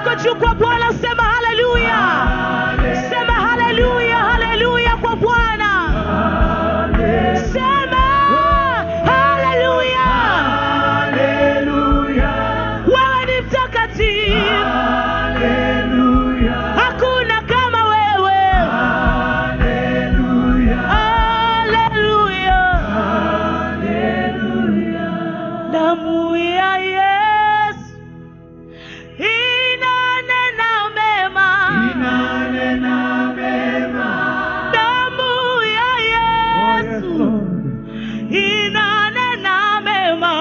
yako juu kwa Bwana, sema haleluya, sema haleluya, haleluya kwa Bwana, sema haleluya. Wewe ni mtakatifu, hakuna kama wewe. Haleluya, damu ya Yesu inanena mema, damu ya Yesu inanena mema,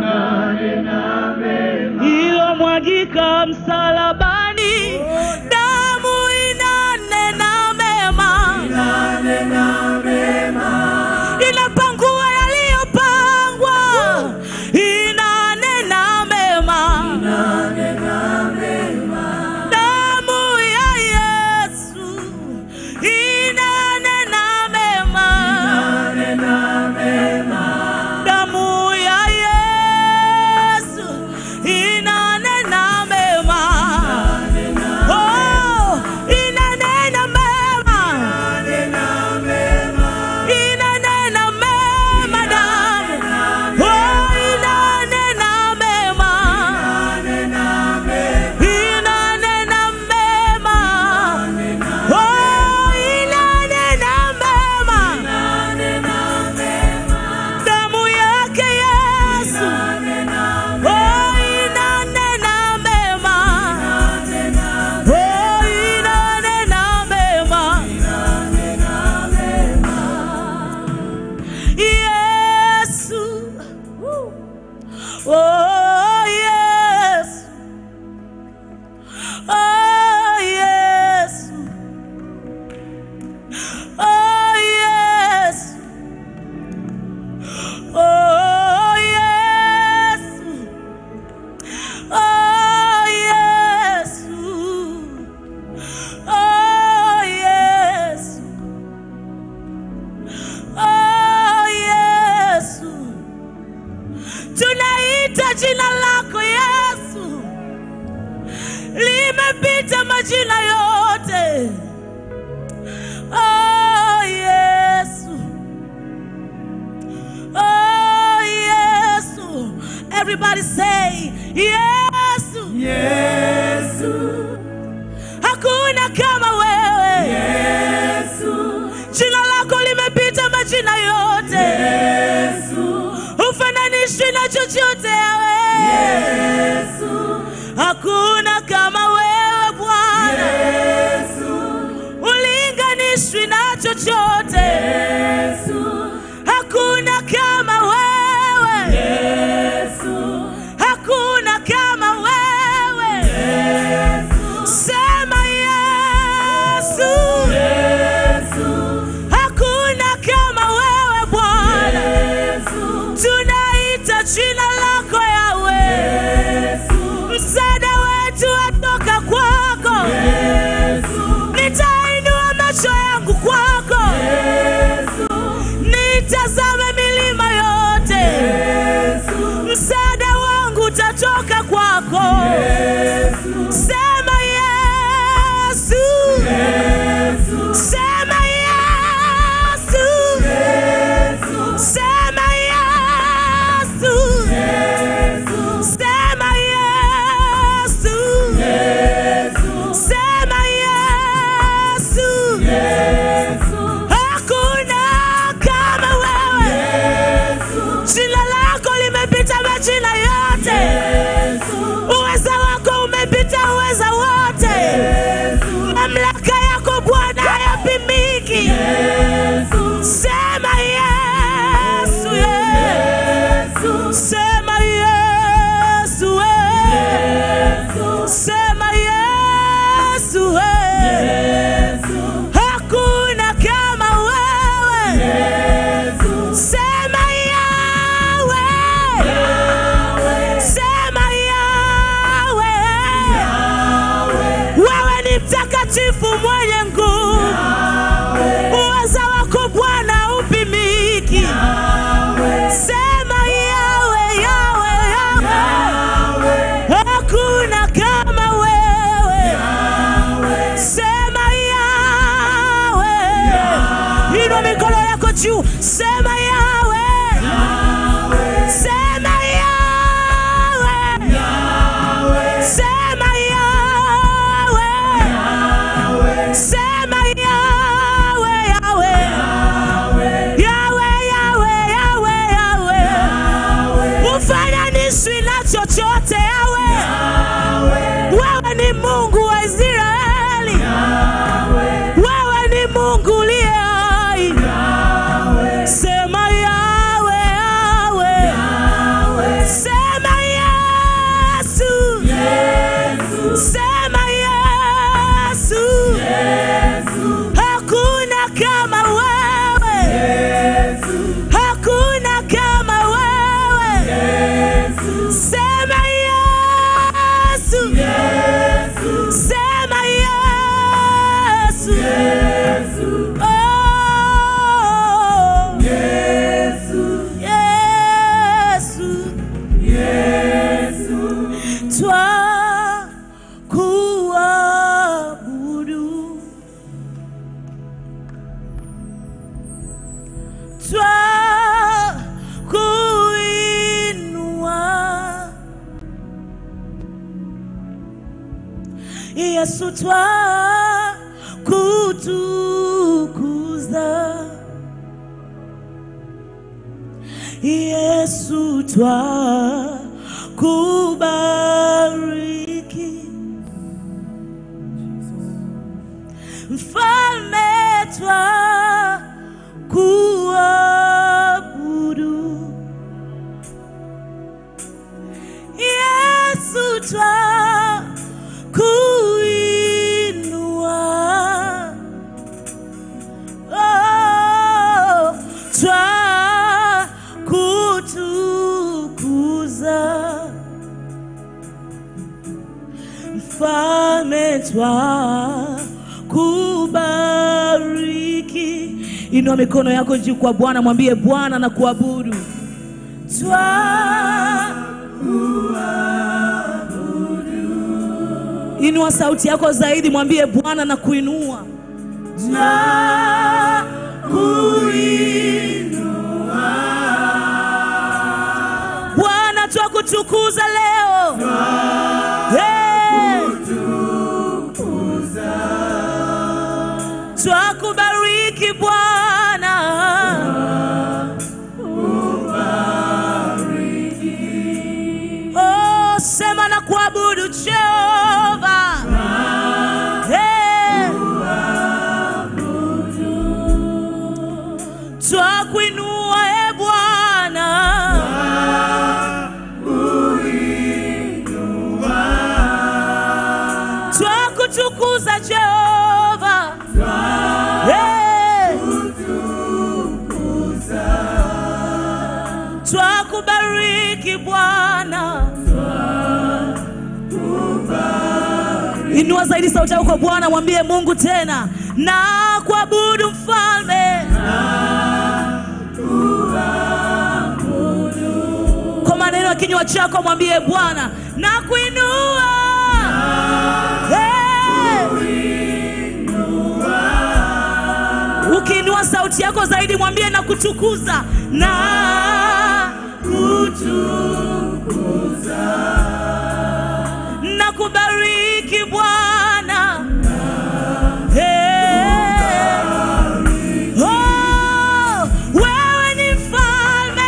ilomwagika msalabani, damu inanena mema, inapangua yaliyopangwa, inanena mema, damu ya Yesu inanena mema, damu ya Yesu inanena mema, oh, inanena mema, inanena mema damu, oh, inanena mema, inanena mema, oh, inanena mema, damu yake Yesu, oh, inanena mema, oh, inanena mema. Yesu. Oh, yes. Oh, yes. Oh, yes. Oh, yes. Oh, yes. Oh, yes. Oh, Yesu, tunaita jina lako Yesu, limepita majina yote. Oh, Yesu, oh, Yesu, everybody say Yesu, hakuna kama wewe jina lako limepita majina yote hufananishwi na chochote yawe hakuna kama wewe bwana ulinganishwi na chochote hakuna kama wewe hakuna kama wewe sema yesu hakuna kama wewe bwana tunaita jina lako yawe msaada wetu watoka kwako nitainua macho yangu kwako nitazame milima yote msaada wangu utatoka kwako sema yesu sema yesu sema yesu sema yesu sema yesu hakuna kama wewe jina lako limepita majina yote uweza wako umepita uweza wote mamlaka yako bwana hayapimiki sema yesu Yesu. sema yesu we. sema yesu we. hakuna kama wewe sema yawe sema yawe wewe ni mtakatifu mwenye nguvu uweza wako bwana upimiki sema yawe yawe yawe hakuna kama wewe Yesu twa kutukuza Yesu twa kubariki Mfalme twa kuabudu Yesu twa kuinua oh, twa kutukuza mfalme twa kubariki inua mikono yako juu kwa bwana mwambie bwana na kuabudu twa inua sauti yako zaidi mwambie bwana na kuinua twa kuinua bwana twa kutukuza leo Hey! twa kubariki bwana Oh, sema na kuabudu Jehova. Hey. Twakuinua e Bwana. Twakutukuza Jehova. Hey. Twakubariki Bwana. Inua zaidi sauti yako kwa Bwana, mwambie Mungu tena, na kuabudu mfalme. Kwa maneno ya kinywa chako mwambie Bwana, na kuinua hey. Ukiinua sauti yako zaidi mwambie na kutukuza na na kubariki Bwana. Hey. Oh, wewe ni mfalme.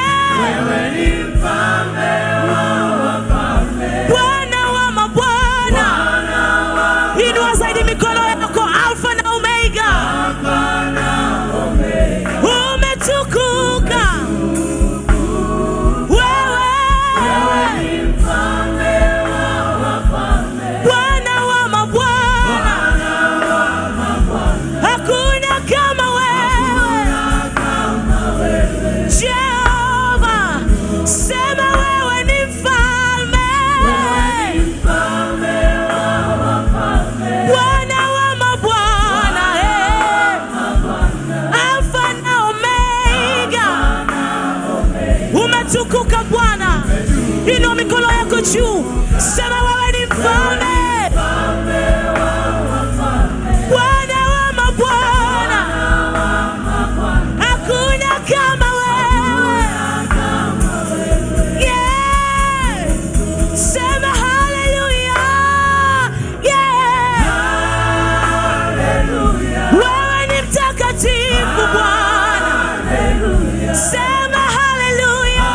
Bwana wa mabwana. Inua zaidi mikono yako Alfa na Omega. Umetukuka. Wewe. Bwana wa mabwana. Hakuna kama wewe. Jehova, sema wewe ni mfalme. Bwana wa mabwana, eh. Alfa na Omega. Umetukuka Bwana, inua mikono yako juu, sema wewe ni mfalme. Bwana wa mabwana, hakuna kama wewe. Yeah. Sema haleluya. Yeah. Wewe ni mtakatifu Bwana. Sema haleluya.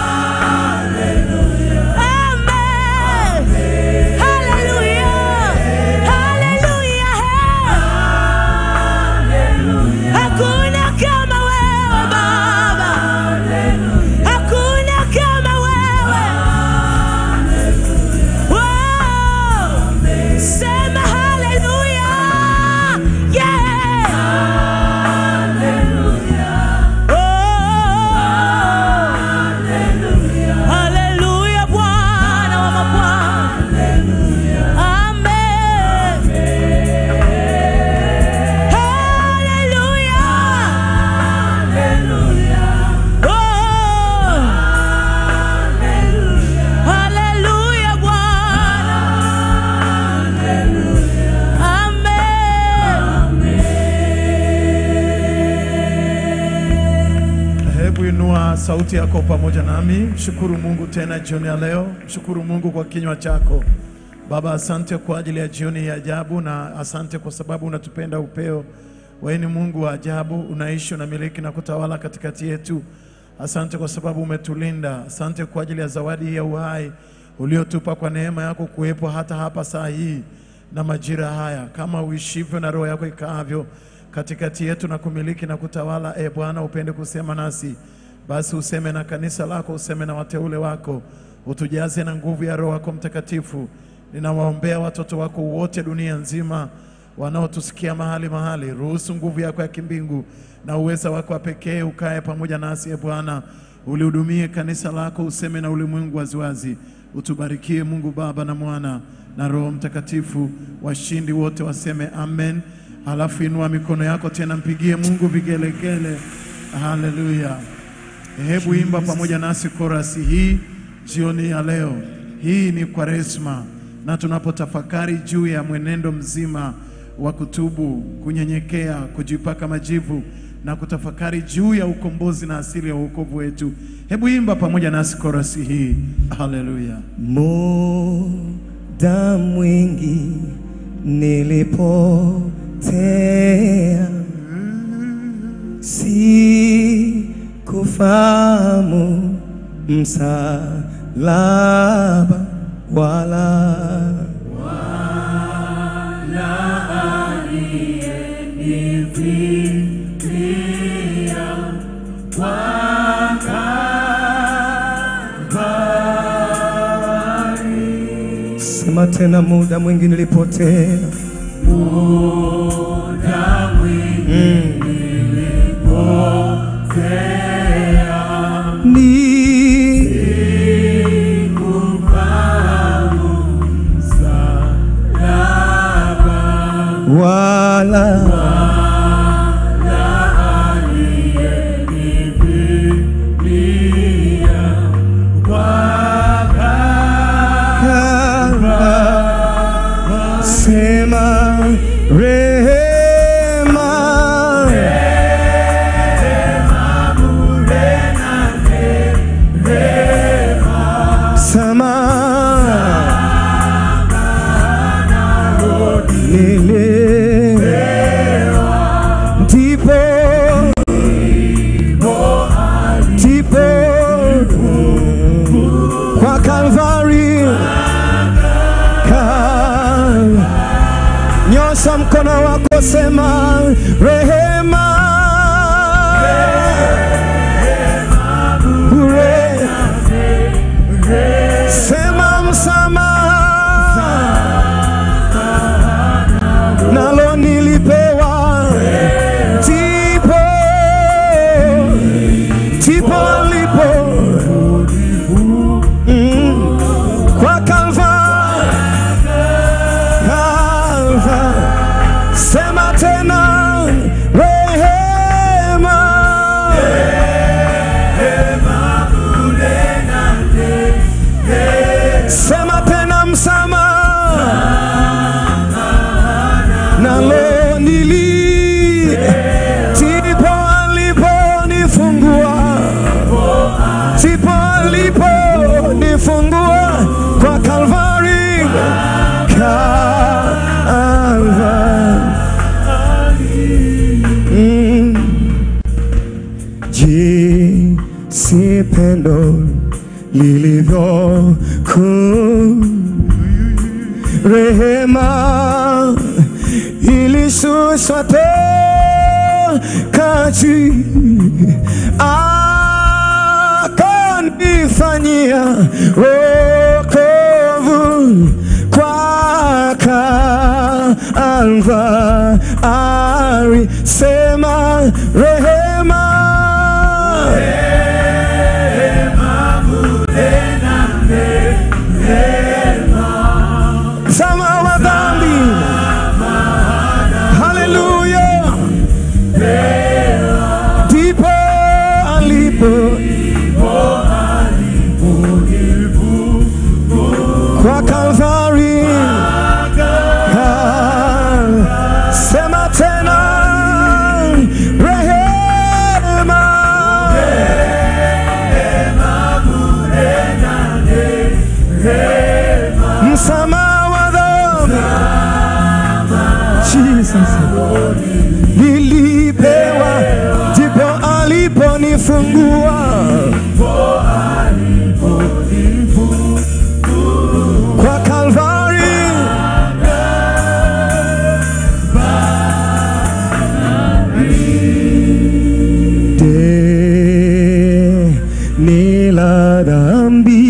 Amen. Haleluya. Haleluya. Hakuna kama wewe Baba. Hakuna kama wewe. Wow. Sema haleluya. Yeah. Oh. Haleluya Bwana wa mabwana. Amen. Haleluya. Oh. Haleluya Bwana. Amen. Hebu inua sauti yako pamoja nami, mshukuru Mungu tena jioni ya leo. Mshukuru Mungu kwa kinywa chako, Baba, asante kwa ajili ya jioni ya ajabu, na asante kwa sababu unatupenda upeo. Wewe ni Mungu wa ajabu, unaishi, unamiliki na kutawala katikati yetu. Asante kwa sababu umetulinda. Asante kwa ajili ya zawadi hii ya uhai uliotupa kwa neema yako kuwepo hata hapa saa hii na majira haya, kama uishivyo na roho yako ikaavyo katikati yetu na kumiliki na kutawala. E Bwana, upende kusema nasi, basi useme na kanisa lako, useme na wateule wako, utujaze na nguvu ya Roho yako Mtakatifu. Ninawaombea watoto wako wote dunia nzima wanaotusikia mahali mahali, ruhusu nguvu yako ya kimbingu na uweza wako wa pekee ukae pamoja nasi. E Bwana, ulihudumie kanisa lako, useme na ulimwengu waziwazi. Utubarikie Mungu Baba na Mwana na Roho Mtakatifu. Washindi wote waseme amen. Halafu inua mikono yako tena, mpigie Mungu vigelegele. Haleluya! Hebu imba pamoja nasi korasi hii jioni ya leo. Hii ni Kwaresma, na tunapotafakari juu ya mwenendo mzima wa kutubu, kunyenyekea, kujipaka majivu na kutafakari juu ya ukombozi na asili ya wokovu wetu. Hebu imba pamoja nasi korasi hii. Haleluya! Muda mwingi nilipotea, sikufahamu msalaba wala sema tena, muda mwingi nilipotea, ni wala kama sema rehema sama lile ndipo ndipo kwa Kalvari Kal nyosha mkono wako, sema rehema bure, sema msamaha, nalo nilipewa, ndipo ndipo alipo mm, kwa Kalvari Kalva, sema tena rehema, sema tena msamaha, nalo nili ndipo aliponifungua, ndipo aliponifungua kwa Kalvari Kalvari. Mm. Jinsi pendo lilivyo kuu, rehema ilishushwa toka juu, akanifanyia wokovu kwa Kalvari, sema rehema Sama wa dhambi, haleluya, ndipo alipo kwa Kalvari. Kal- Sema tena rehema sasa nilipewa ndipo aliponifungua kwa Kalvari deni la dhambi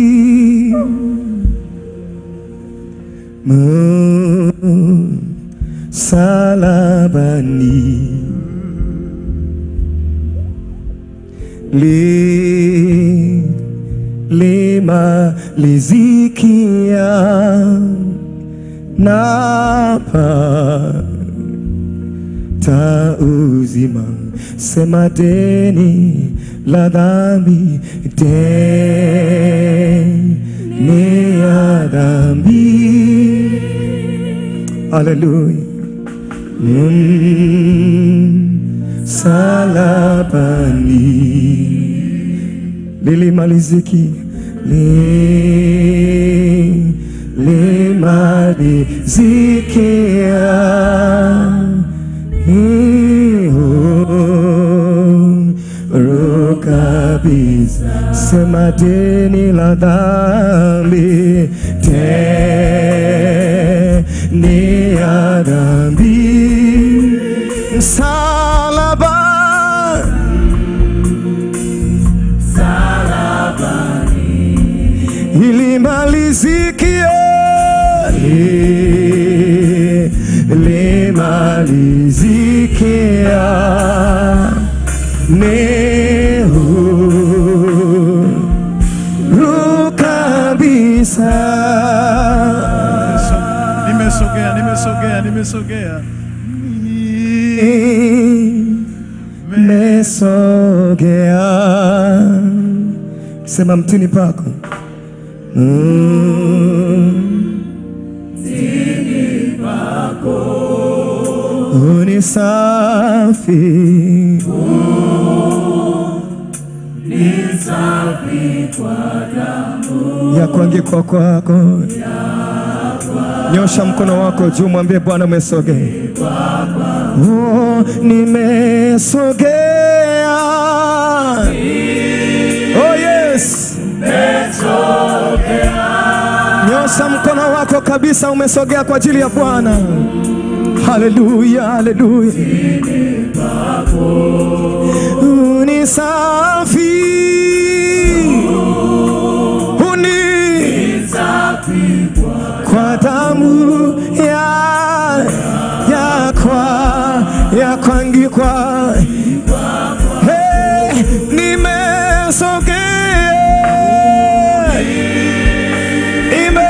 msalabani li limalizikia napa ta uzima sema deni la dhambi deni ya dhambi haleluya mm, salabani lilimaliziki li limalizikia huru kabisa sema deni la dhambi deni ya dhambi msalaba ilimalizikia li- limalizikia nehuru kabisa Nimesogea, nimesogea, nimesogea. mesogea sema mtini pako Mm. Uni safi ya kuangikwa kwako nyosha mkono wako juu mwambie bwana umesogea oh, nimesogea oh yes nyosha mkono wako kabisa umesogea kwa ajili ya bwana haleluya haleluya uni safi uni kwa damu ya ya kwa ya kwangikwa hey, nimesogea ime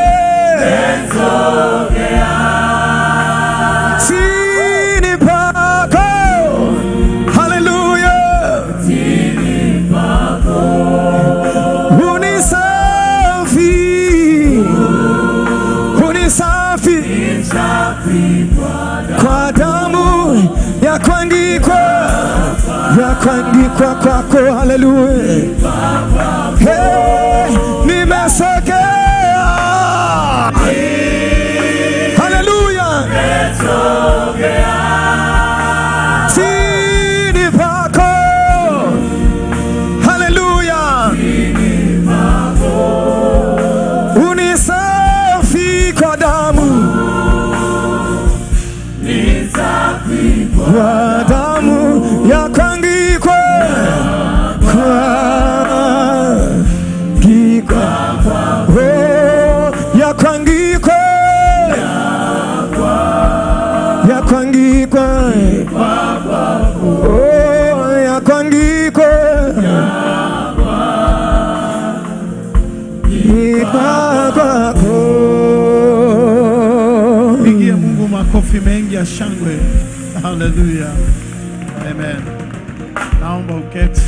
chini pako haleluya unisafi unisafi kwa damu ya kuangikwa ya kuangikwa kwako haleluya hey, nimesogea haleluya chini pako haleluya unisafi kwa damu kwa damu ya kwangikwa kwangikwa oh, ya kwangikwa ya kwangikwa oh, ya kwangikwa ikwa kwako Pigie Mungu makofi mengi ya shangwe. Haleluya. Amen. Naomba uketi.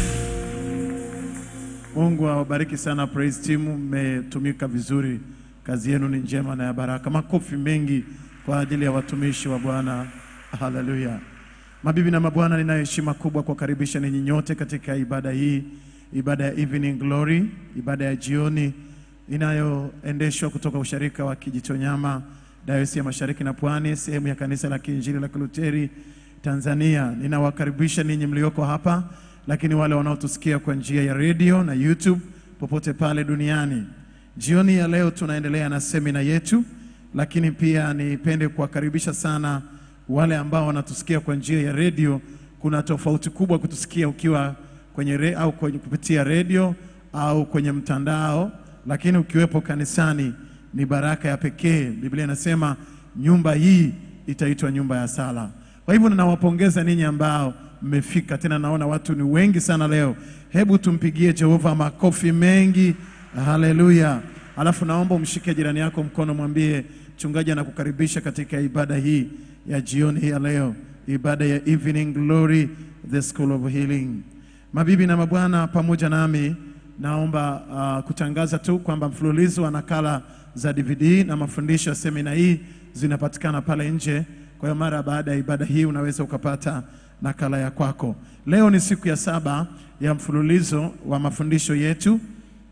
Mungu awabariki sana praise team, mmetumika vizuri. Kazi yenu ni njema na ya baraka. Makofi mengi kwa ajili ya watumishi wa Bwana. Haleluya. Mabibi na mabwana, nina heshima kubwa kuwakaribisha ninyi nyote katika ibada hii, ibada ya Evening Glory, ibada ya jioni inayoendeshwa kutoka usharika wa Kijitonyama Dayosisi ya Mashariki na Pwani, sehemu ya Kanisa la Kiinjili la Kiluteri Tanzania. Ninawakaribisha ninyi mlioko hapa, lakini wale wanaotusikia kwa njia ya redio na YouTube popote pale duniani. Jioni ya leo tunaendelea na semina yetu, lakini pia nipende kuwakaribisha sana wale ambao wanatusikia kwa njia ya redio. Kuna tofauti kubwa kutusikia ukiwa kwenye re, au kwenye kupitia redio au kwenye mtandao, lakini ukiwepo kanisani ni baraka ya pekee. Biblia inasema nyumba hii itaitwa nyumba ya sala. Kwa hivyo ninawapongeza ninyi ambao mmefika, tena naona watu ni wengi sana leo. Hebu tumpigie Jehova makofi mengi, haleluya. Alafu naomba umshike jirani yako mkono, mwambie mchungaji anakukaribisha katika ibada hii ya jioni hii ya leo, ibada ya Evening Glory, the School of Healing. Mabibi na mabwana, pamoja nami naomba uh, kutangaza tu kwamba mfululizo wa nakala za DVD na mafundisho ya semina hii zinapatikana pale nje. Kwa hiyo mara baada ya ibada hii unaweza ukapata nakala ya kwako. Leo ni siku ya saba ya mfululizo wa mafundisho yetu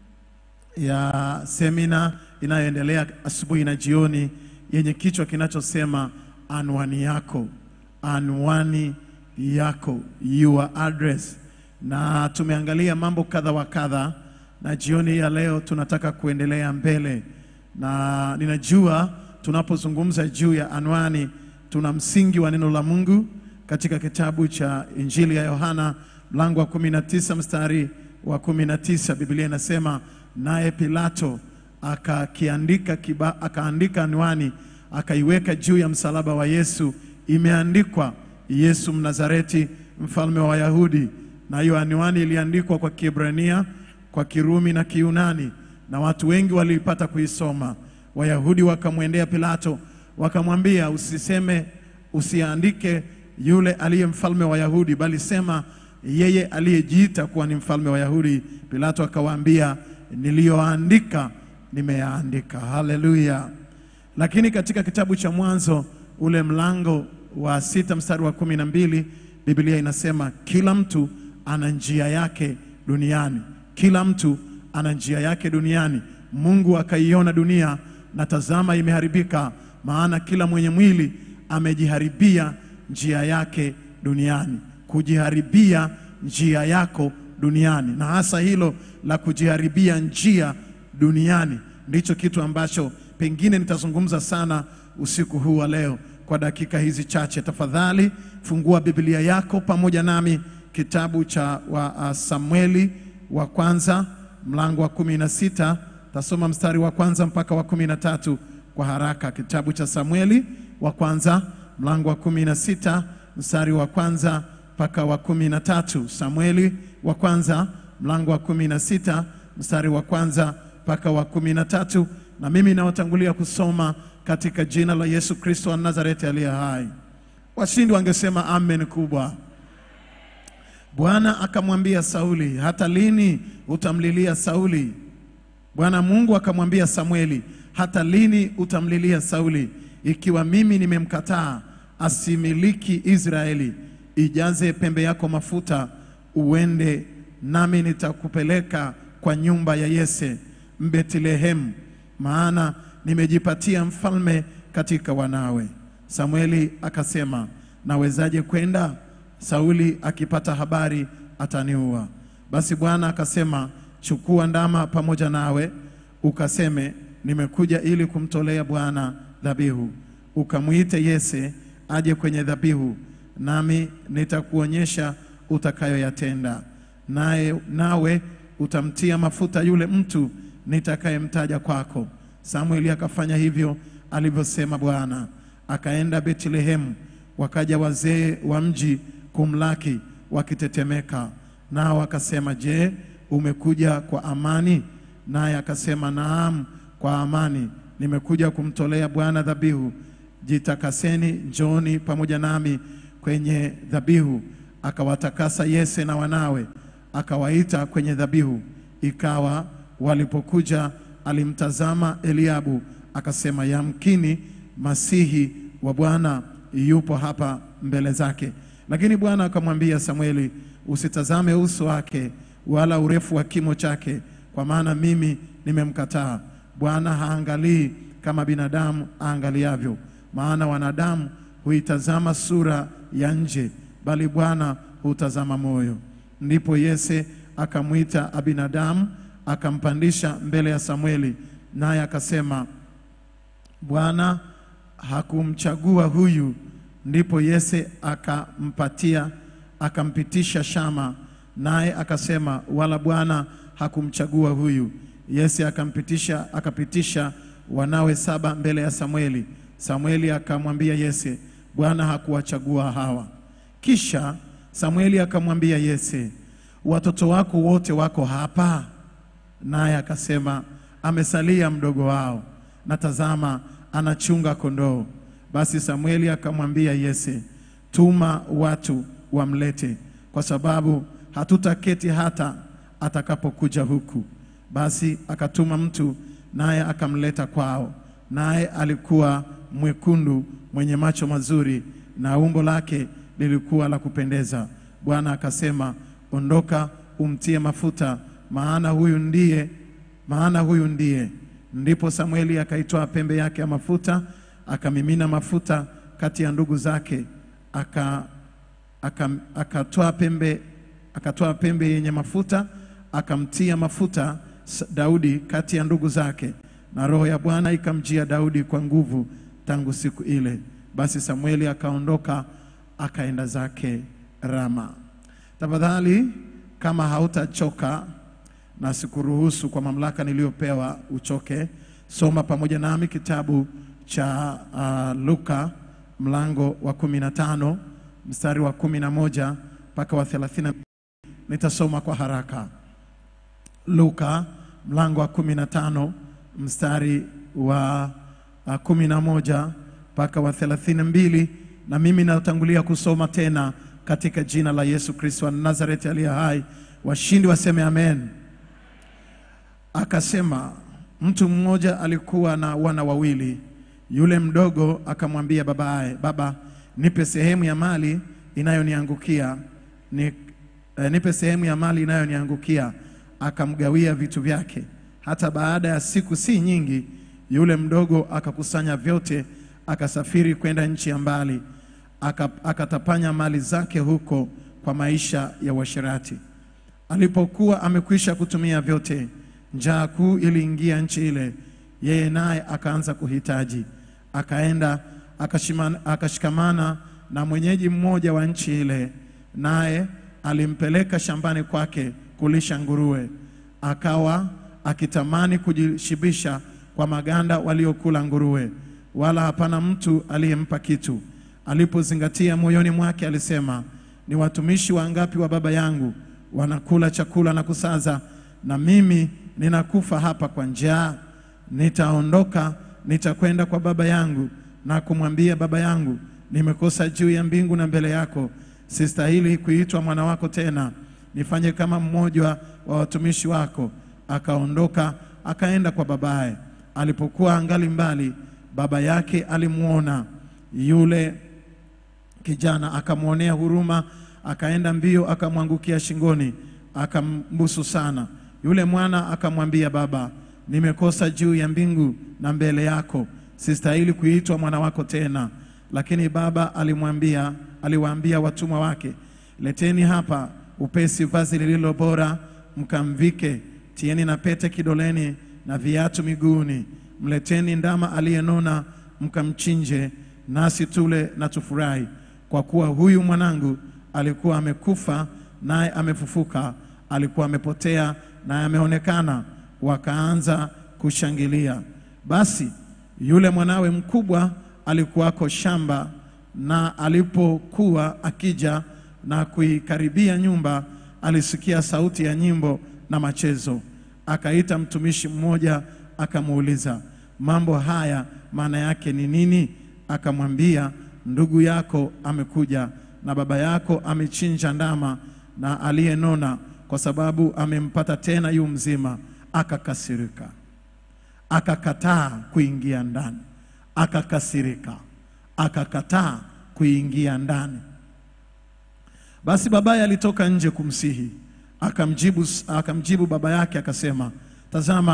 ya semina inayoendelea asubuhi na jioni yenye kichwa kinachosema anwani yako, anwani yako, your address, na tumeangalia mambo kadha wa kadha, na jioni ya leo tunataka kuendelea mbele, na ninajua tunapozungumza juu ya anwani, tuna msingi wa neno la Mungu katika kitabu cha Injili ya Yohana mlango wa 19 mstari wa 19, Biblia inasema naye Pilato akakiandika kiba, akaandika anwani akaiweka juu ya msalaba wa Yesu, imeandikwa Yesu Mnazareti, mfalme wa Wayahudi. Na hiyo anwani iliandikwa kwa Kiebrania, kwa Kirumi na Kiyunani, na watu wengi waliipata kuisoma. Wayahudi wakamwendea Pilato wakamwambia, usiseme, usiandike yule aliye mfalme wa Wayahudi, bali sema yeye aliyejiita kuwa ni mfalme wa Wayahudi. Pilato akawaambia, niliyoandika nimeyaandika. Haleluya! Lakini katika kitabu cha Mwanzo ule mlango wa sita mstari wa kumi na mbili Biblia inasema kila mtu ana njia yake duniani, kila mtu ana njia yake duniani. Mungu akaiona dunia na tazama, imeharibika, maana kila mwenye mwili amejiharibia njia yake duniani. Kujiharibia njia yako duniani, na hasa hilo la kujiharibia njia duniani ndicho kitu ambacho pengine nitazungumza sana usiku huu wa leo kwa dakika hizi chache. Tafadhali fungua Biblia yako pamoja nami kitabu cha wa, uh, Samueli wa kwanza mlango wa kumi na sita tasoma mstari wa kwanza mpaka wa kumi na tatu kwa haraka. Kitabu cha Samueli wa kwanza mlango wa kumi na sita mstari wa kwanza mpaka wa kumi na tatu. Samueli wa kwanza mlango wa kumi na sita mstari wa kwanza mpaka wa kumi na tatu na mimi nawatangulia kusoma katika jina la Yesu Kristo wa Nazareti aliye hai. Washindi wangesema amen kubwa. Bwana akamwambia Sauli, hata lini utamlilia Sauli? Bwana Mungu akamwambia Samueli, hata lini utamlilia Sauli, ikiwa mimi nimemkataa asimiliki Israeli? Ijaze pembe yako mafuta, uende nami nitakupeleka kwa nyumba ya Yese Mbethlehemu, maana nimejipatia mfalme katika wanawe. Samueli akasema, nawezaje kwenda? Sauli akipata habari ataniua. Basi Bwana akasema, chukua ndama pamoja nawe, ukaseme, nimekuja ili kumtolea Bwana dhabihu. Ukamwite Yese aje kwenye dhabihu, nami nitakuonyesha utakayoyatenda. Naye nawe utamtia mafuta yule mtu nitakayemtaja kwako. Samueli akafanya hivyo alivyosema Bwana. Akaenda Betlehemu, wakaja wazee wa mji kumlaki wakitetemeka, nao akasema, je, umekuja kwa amani? Naye akasema, naam, kwa amani, nimekuja kumtolea Bwana dhabihu. Jitakaseni, njooni pamoja nami kwenye dhabihu. Akawatakasa Yese na wanawe, akawaita kwenye dhabihu. Ikawa walipokuja, alimtazama Eliabu, akasema, yamkini Masihi wa Bwana yupo hapa mbele zake. Lakini Bwana akamwambia Samueli, usitazame uso wake wala urefu wa kimo chake, kwa maana mimi nimemkataa. Bwana haangalii kama binadamu aangaliavyo, maana wanadamu huitazama sura ya nje, bali Bwana hutazama moyo. Ndipo Yese akamwita Abinadamu, akampandisha mbele ya Samweli, naye akasema, Bwana hakumchagua huyu. Ndipo Yese akampatia akampitisha Shama, naye akasema, wala Bwana hakumchagua huyu. Yese akampitisha akapitisha wanawe saba mbele ya Samweli. Samweli akamwambia Yese, Bwana hakuwachagua hawa. Kisha Samweli akamwambia Yese, watoto wako wote wako hapa? Naye akasema, amesalia mdogo wao, na tazama, anachunga kondoo. Basi Samweli akamwambia Yese, tuma watu wamlete, kwa sababu hatutaketi hata atakapokuja huku. Basi akatuma mtu, naye akamleta kwao. Naye alikuwa mwekundu, mwenye macho mazuri, na umbo lake lilikuwa la kupendeza. Bwana akasema, ondoka, umtie mafuta, maana huyu ndiye, maana huyu ndiye. Ndipo Samweli akaitoa pembe yake ya mafuta, akamimina mafuta kati ya ndugu zake, aka aka- akatoa pembe akatoa pembe yenye mafuta akamtia mafuta S- Daudi kati ya ndugu zake, na roho ya Bwana ikamjia Daudi kwa nguvu tangu siku ile. Basi Samueli akaondoka akaenda zake Rama. Tafadhali, kama hautachoka na sikuruhusu kwa mamlaka niliyopewa uchoke, soma pamoja nami kitabu cha uh, Luka mlango wa kumi na tano mstari wa kumi na moja mpaka wa thelathini. Nitasoma kwa haraka. Luka mlango wa kumi na tano mstari wa uh, kumi na moja mpaka wa thelathini na mbili na mimi natangulia kusoma tena katika jina la Yesu Kristo wa Nazareti aliye hai. Washindi waseme amen. Akasema, mtu mmoja alikuwa na wana wawili. Yule mdogo akamwambia babaye, baba, nipe sehemu ya mali inayoniangukia ni, eh, nipe sehemu ya mali inayoniangukia. Akamgawia vitu vyake. Hata baada ya siku si nyingi, yule mdogo akakusanya vyote, akasafiri kwenda nchi ya mbali, aka- akatapanya mali zake huko kwa maisha ya uasherati. Alipokuwa amekwisha kutumia vyote, njaa kuu iliingia nchi ile, yeye naye akaanza kuhitaji. Akaenda akashimana- akashikamana na mwenyeji mmoja wa nchi ile, naye alimpeleka shambani kwake kulisha nguruwe. Akawa akitamani kujishibisha kwa maganda waliokula nguruwe, wala hapana mtu aliyempa kitu. Alipozingatia moyoni mwake, alisema, ni watumishi wangapi wa baba yangu wanakula chakula na kusaza, na mimi ninakufa hapa kwa njaa. Nitaondoka, nitakwenda kwa baba yangu na kumwambia, baba yangu, nimekosa juu ya mbingu na mbele yako, sistahili kuitwa mwana wako tena. Nifanye kama mmoja wa watumishi wako. Akaondoka akaenda kwa babaye. Alipokuwa angali mbali, baba yake alimwona yule kijana akamwonea huruma, akaenda mbio, akamwangukia shingoni, akambusu sana. Yule mwana akamwambia, baba, nimekosa juu ya mbingu na mbele yako, sistahili kuitwa mwana wako tena. Lakini baba alimwambia, aliwaambia watumwa wake, leteni hapa upesi vazi lililo bora, mkamvike, tieni na pete kidoleni na viatu miguuni, mleteni ndama aliyenona, mkamchinje, nasi tule na tufurahi, kwa kuwa huyu mwanangu alikuwa amekufa naye amefufuka, alikuwa amepotea naye ameonekana. Wakaanza kushangilia. Basi yule mwanawe mkubwa alikuwako shamba, na alipokuwa akija na kuikaribia nyumba, alisikia sauti ya nyimbo na machezo. Akaita mtumishi mmoja, akamuuliza mambo haya maana yake ni nini? Akamwambia, ndugu yako amekuja na baba yako amechinja ndama na aliyenona, kwa sababu amempata tena yu mzima. Akakasirika, akakataa kuingia ndani, akakasirika, akakataa kuingia ndani. Basi babaye alitoka nje kumsihi, akamjibu, akamjibu baba yake akasema, tazama,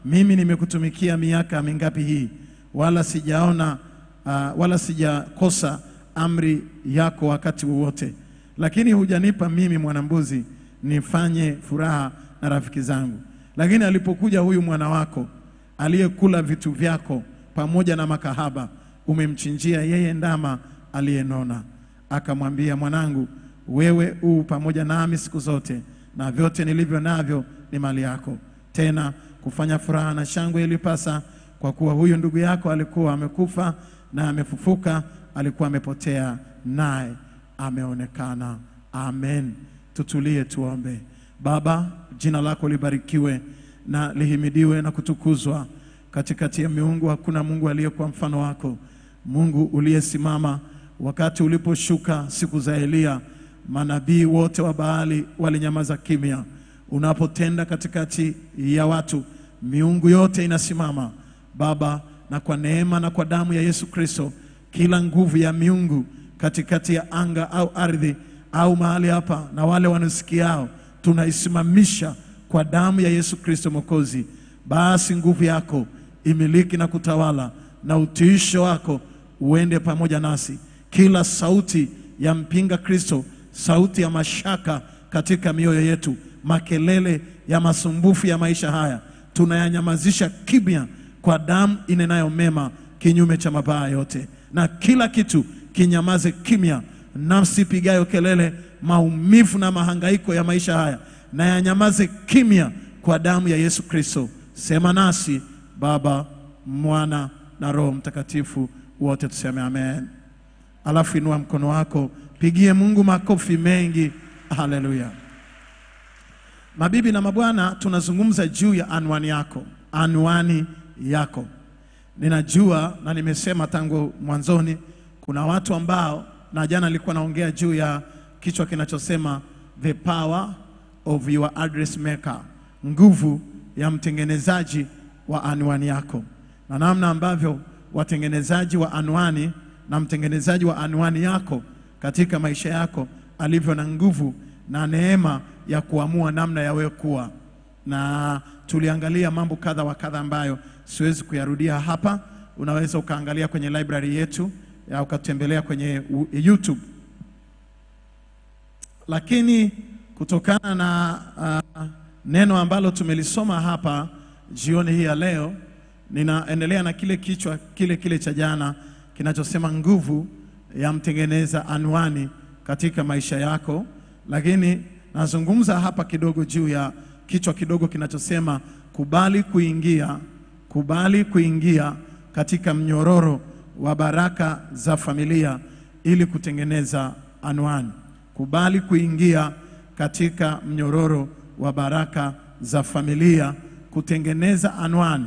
mimi nimekutumikia miaka mingapi hii, wala sijaona uh, wala sijakosa amri yako wakati wowote, lakini hujanipa mimi mwanambuzi nifanye furaha na rafiki zangu. Lakini alipokuja huyu mwana wako aliyekula vitu vyako pamoja na makahaba, umemchinjia yeye ndama aliyenona. Akamwambia, mwanangu, wewe u pamoja nami siku zote, na vyote nilivyo navyo ni mali yako. Tena kufanya furaha na shangwe ilipasa, kwa kuwa huyu ndugu yako alikuwa amekufa na amefufuka, alikuwa amepotea naye ameonekana. Amen. Tutulie tuombe. Baba, jina lako libarikiwe na lihimidiwe na kutukuzwa. Katikati ya miungu hakuna Mungu aliyekuwa mfano wako, Mungu uliyesimama wakati uliposhuka siku za Eliya. Manabii wote wa Baali walinyamaza kimya. Unapotenda katikati ya watu, miungu yote inasimama Baba, na kwa neema na kwa damu ya Yesu Kristo, kila nguvu ya miungu katikati ya anga au ardhi au mahali hapa na wale wanasikiao, tunaisimamisha kwa damu ya Yesu Kristo Mwokozi. Basi nguvu yako imiliki na kutawala, na utiisho wako uende pamoja nasi. Kila sauti ya mpinga Kristo, sauti ya mashaka katika mioyo yetu, makelele ya masumbufu ya maisha haya, tunayanyamazisha kimya kwa damu inenayo mema, kinyume cha mabaya yote, na kila kitu kinyamaze kimya. Nafsi pigayo kelele, maumivu na mahangaiko ya maisha haya na yanyamaze kimya kwa damu ya Yesu Kristo. Sema nasi Baba, Mwana na Roho Mtakatifu, wote tuseme amen. Alafu inua mkono wako, pigie Mungu makofi mengi. Haleluya! Mabibi na mabwana, tunazungumza juu ya anwani yako, anwani yako. Ninajua na nimesema tangu mwanzoni, kuna watu ambao, na jana nilikuwa naongea juu ya kichwa kinachosema the power of your address maker, nguvu ya mtengenezaji wa anwani yako, na namna ambavyo watengenezaji wa anwani na mtengenezaji wa anwani yako katika maisha yako alivyo na nguvu na neema ya kuamua namna ya wewe kuwa na tuliangalia mambo kadha wa kadha ambayo siwezi kuyarudia hapa. Unaweza ukaangalia kwenye library yetu ya ukatembelea kwenye u- YouTube, lakini kutokana na uh, neno ambalo tumelisoma hapa jioni hii ya leo, ninaendelea na kile kichwa kile kile cha jana kinachosema nguvu ya mtengeneza anwani katika maisha yako, lakini nazungumza hapa kidogo juu ya kichwa kidogo kinachosema kubali kuingia, kubali kuingia katika mnyororo wa baraka za familia ili kutengeneza anwani. Kubali kuingia katika mnyororo wa baraka za familia kutengeneza anwani.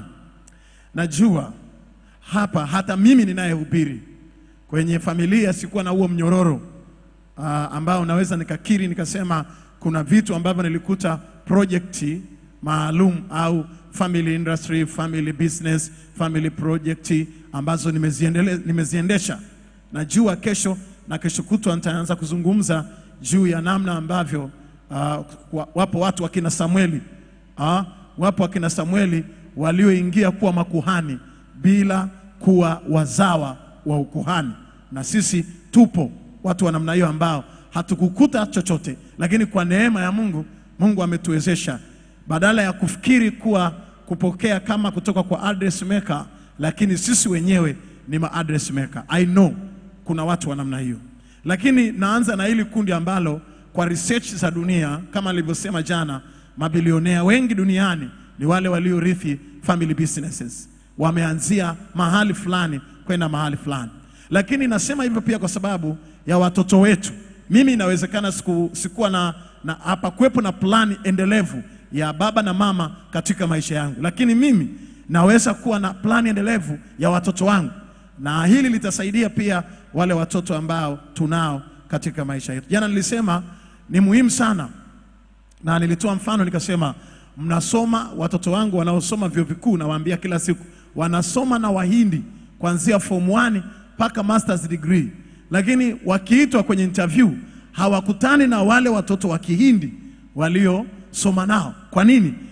Najua hapa hata mimi ninayehubiri kwenye familia sikuwa na huo mnyororo uh, ambao naweza nikakiri nikasema kuna vitu ambavyo nilikuta projekti maalum au family industry, family business, family project ambazo nimeziendele, nimeziendesha. Najua kesho na kesho kutwa nitaanza kuzungumza juu ya namna ambavyo uh, wa- wapo watu wakina Samueli uh, wapo wakina Samueli walioingia kuwa makuhani bila kuwa wazawa wa ukuhani, na sisi tupo watu wa namna hiyo ambao hatukukuta chochote, lakini kwa neema ya Mungu, Mungu ametuwezesha badala ya kufikiri kuwa kupokea kama kutoka kwa address maker, lakini sisi wenyewe ni ma address maker. I know kuna watu wa namna hiyo, lakini naanza na hili kundi ambalo kwa research za dunia kama nilivyosema jana, mabilionea wengi duniani ni wale waliorithi family businesses, wameanzia mahali fulani kwenda mahali fulani. Lakini nasema hivyo pia kwa sababu ya watoto wetu. Mimi inawezekana siku, sikuwa na, na hapa kuwepo na plani endelevu ya baba na mama katika maisha yangu, lakini mimi naweza kuwa na plani endelevu ya watoto wangu, na hili litasaidia pia wale watoto ambao tunao katika maisha yetu. Jana nilisema ni muhimu sana na nilitoa mfano nikasema, mnasoma watoto wangu wanaosoma vyuo vikuu, nawaambia kila siku wanasoma na Wahindi kuanzia form 1 mpaka masters degree, lakini wakiitwa kwenye interview hawakutani na wale watoto wa Kihindi waliosoma nao. Kwa nini?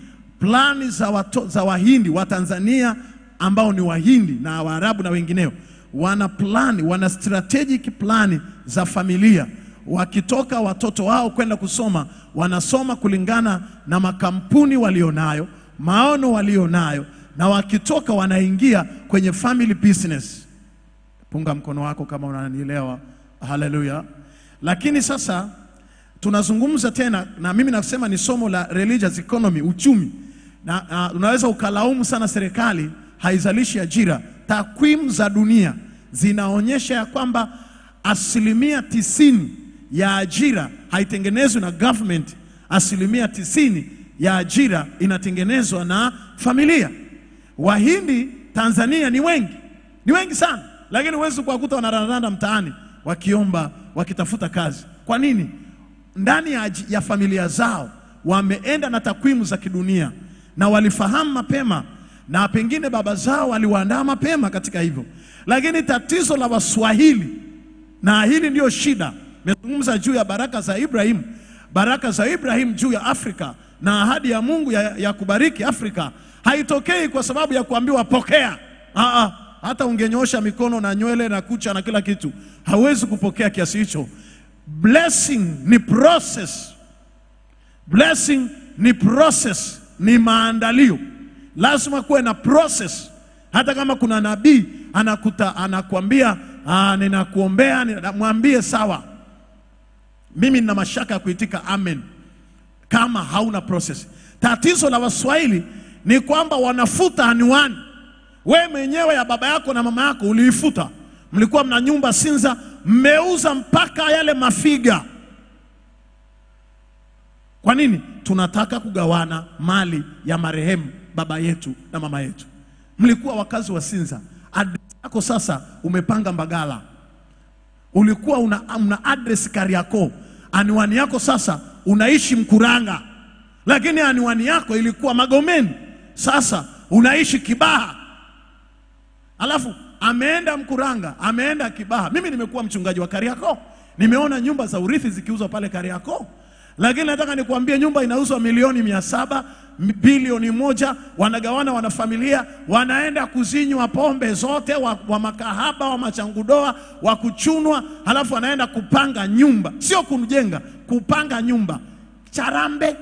plani za, wato, za Wahindi wa Tanzania ambao ni Wahindi na Waarabu na wengineo, wana plani, wana strategic plani za familia. Wakitoka watoto wao kwenda kusoma, wanasoma kulingana na makampuni walionayo, maono walionayo, na wakitoka wanaingia kwenye family business. Punga mkono wako kama unanielewa. Haleluya! Lakini sasa tunazungumza tena, na mimi nasema ni somo la religious economy, uchumi, na uh, unaweza ukalaumu sana serikali haizalishi ajira. Takwimu za dunia zinaonyesha ya kwamba asilimia tisini ya ajira haitengenezwi na government, asilimia tisini ya ajira inatengenezwa na familia. Wahindi Tanzania ni wengi, ni wengi sana, lakini huwezi kuwakuta wanarandaranda mtaani wakiomba, wakitafuta kazi. Kwa nini? Ndani ya, aji- ya familia zao wameenda na takwimu za kidunia na walifahamu mapema, na pengine baba zao waliwaandaa mapema katika hivyo. Lakini tatizo la Waswahili, na hili ndio shida, nimezungumza juu ya baraka za Ibrahim, baraka za Ibrahim juu ya Afrika na ahadi ya Mungu ya, ya kubariki Afrika haitokei kwa sababu ya kuambiwa pokea. Aa, hata ungenyosha mikono na nywele na kucha na kila kitu, hawezi kupokea kiasi hicho. Blessing ni process. Blessing ni process, ni maandalio. Lazima kuwe na process. Hata kama kuna nabii anakuta anakuambia "Ah, ninakuombea, nina-" mwambie sawa, mimi nina mashaka ya kuitika amen kama hauna process. Tatizo la Waswahili ni kwamba wanafuta anwani. We mwenyewe ya baba yako na mama yako uliifuta, mlikuwa mna nyumba Sinza, mmeuza mpaka yale mafiga. Kwa nini? Tunataka kugawana mali ya marehemu baba yetu na mama yetu. Mlikuwa wakazi wa Sinza, address yako sasa umepanga Mbagala, ulikuwa una, una address Kariakoo, anwani yako sasa unaishi Mkuranga, lakini anwani yako ilikuwa Magomeni, sasa unaishi Kibaha. Alafu ameenda Mkuranga, ameenda Kibaha. Mimi nimekuwa mchungaji wa Kariakoo, nimeona nyumba za urithi zikiuzwa pale Kariakoo, lakini nataka nikuambie nyumba inauzwa milioni mia saba m- bilioni moja, wanagawana wanafamilia, wanaenda kuzinywa pombe zote, wa, wa makahaba wa machangudoa wa kuchunwa, halafu wanaenda kupanga nyumba, sio kujenga, kupanga nyumba Charambe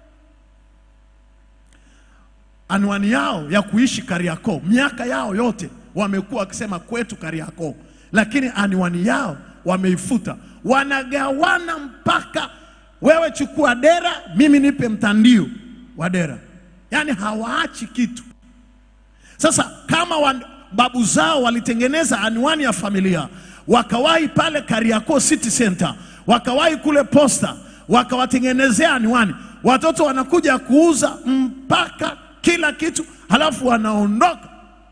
anwani yao ya kuishi Kariakoo, miaka yao yote wamekuwa wakisema kwetu Kariakoo, lakini anwani yao wameifuta, wanagawana mpaka wewe chukua dera, mimi nipe mtandio wa dera, yaani hawaachi kitu. Sasa kama wan, babu zao walitengeneza anwani ya familia, wakawahi pale Kariakoo City Center, wakawahi kule posta, wakawatengenezea anwani, watoto wanakuja kuuza mpaka kila kitu, halafu wanaondoka.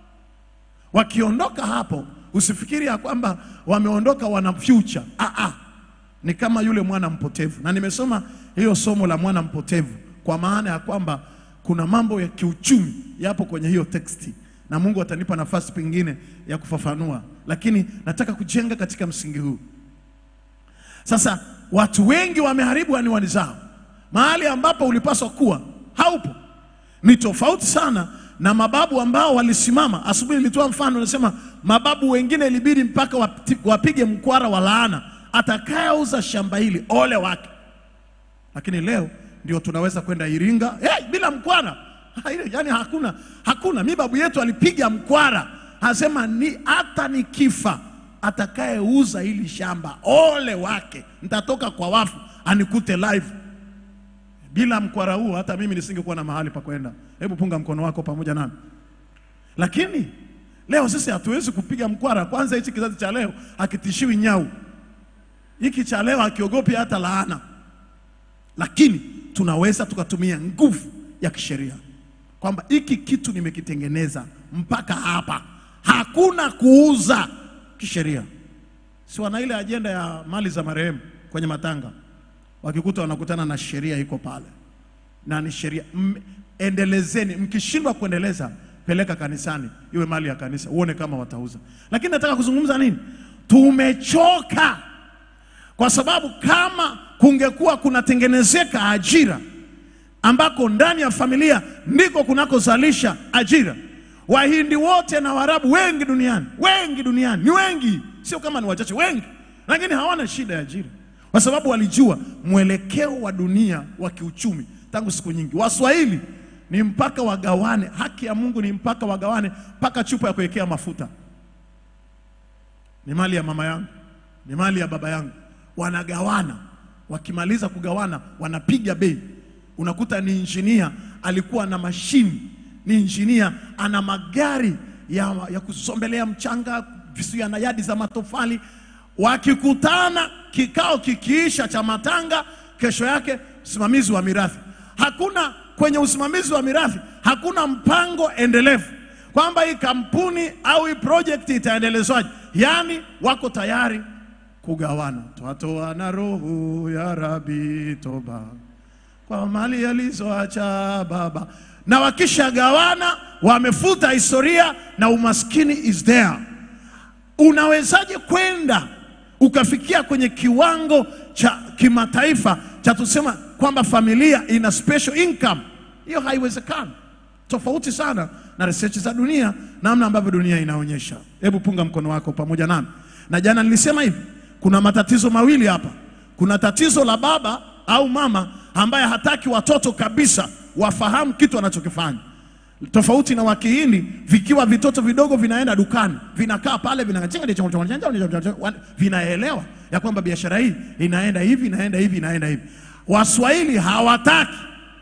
Wakiondoka hapo, usifikiri ya kwamba wameondoka wana future. Ah, ah. Ni kama yule mwana mpotevu, na nimesoma hiyo somo la mwana mpotevu kwa maana ya kwamba kuna mambo ya kiuchumi yapo kwenye hiyo teksti, na Mungu atanipa nafasi pengine ya kufafanua, lakini nataka kujenga katika msingi huu. Sasa watu wengi wameharibu anwani zao, mahali ambapo ulipaswa kuwa haupo. Ni tofauti sana na mababu ambao walisimama. Asubuhi nilitoa mfano, nasema mababu wengine ilibidi mpaka wati- wapige mkwara wa laana, atakayeuza shamba hili ole wake. Lakini leo ndio tunaweza kwenda Iringa hey, bila mkwara yani hakuna, hakuna. Mi babu yetu alipiga mkwara, anasema ni hata nikifa atakayeuza hili shamba ole wake, nitatoka kwa wafu anikute live. Bila mkwara huu hata mimi nisingekuwa na mahali pa kwenda. Hebu punga mkono wako pamoja nami. Lakini leo sisi hatuwezi kupiga mkwara. Kwanza hichi kizazi cha leo hakitishiwi nyau, hiki cha leo hakiogopi hata laana, lakini tunaweza tukatumia nguvu ya kisheria kwamba hiki kitu nimekitengeneza mpaka hapa, hakuna kuuza kisheria. Si wana ile ajenda ya mali za marehemu kwenye matanga, wakikuta wanakutana na sheria iko pale, na ni sheria M- endelezeni. Mkishindwa kuendeleza, peleka kanisani, iwe mali ya kanisa, uone kama watauza. Lakini nataka kuzungumza nini? Tumechoka kwa sababu kama kungekuwa kunatengenezeka ajira ambako ndani ya familia ndiko kunakozalisha ajira. Wahindi wote na Waarabu wengi duniani, wengi duniani, ni wengi, sio kama ni wachache, wengi, lakini hawana shida ya ajira, kwa sababu walijua mwelekeo wa dunia wa kiuchumi tangu siku nyingi. Waswahili ni mpaka wagawane, haki ya Mungu ni mpaka wagawane, mpaka chupa ya kuwekea mafuta ni mali ya mama yangu, ni mali ya baba yangu, wanagawana. Wakimaliza kugawana, wanapiga bei. Unakuta ni injinia alikuwa na mashini, ni injinia ana magari ya, ya kusombelea mchanga, visuya na yadi za matofali. Wakikutana kikao kikiisha cha matanga, kesho yake usimamizi wa mirathi. Hakuna kwenye usimamizi wa mirathi, hakuna mpango endelevu kwamba hii kampuni au hii project itaendelezwaje. Yaani wako tayari kugawana, twatoa na roho ya Rabi toba kwa mali alizoacha baba, na wakishagawana wamefuta historia na umaskini is there. Unawezaje kwenda ukafikia kwenye kiwango cha kimataifa cha tusema kwamba familia ina special income? Hiyo haiwezekani, tofauti sana na research za dunia, namna ambavyo dunia inaonyesha. Hebu punga mkono wako pamoja nami. Na jana nilisema hivi, kuna matatizo mawili hapa. Kuna tatizo la baba au mama ambaye hataki watoto kabisa wafahamu kitu anachokifanya tofauti na Wakihindi, vikiwa vitoto vidogo vinaenda dukani, vinakaa pale, vina vinaelewa ya kwamba biashara hii inaenda hivi, inaenda hivi, inaenda hivi. Waswahili hawataki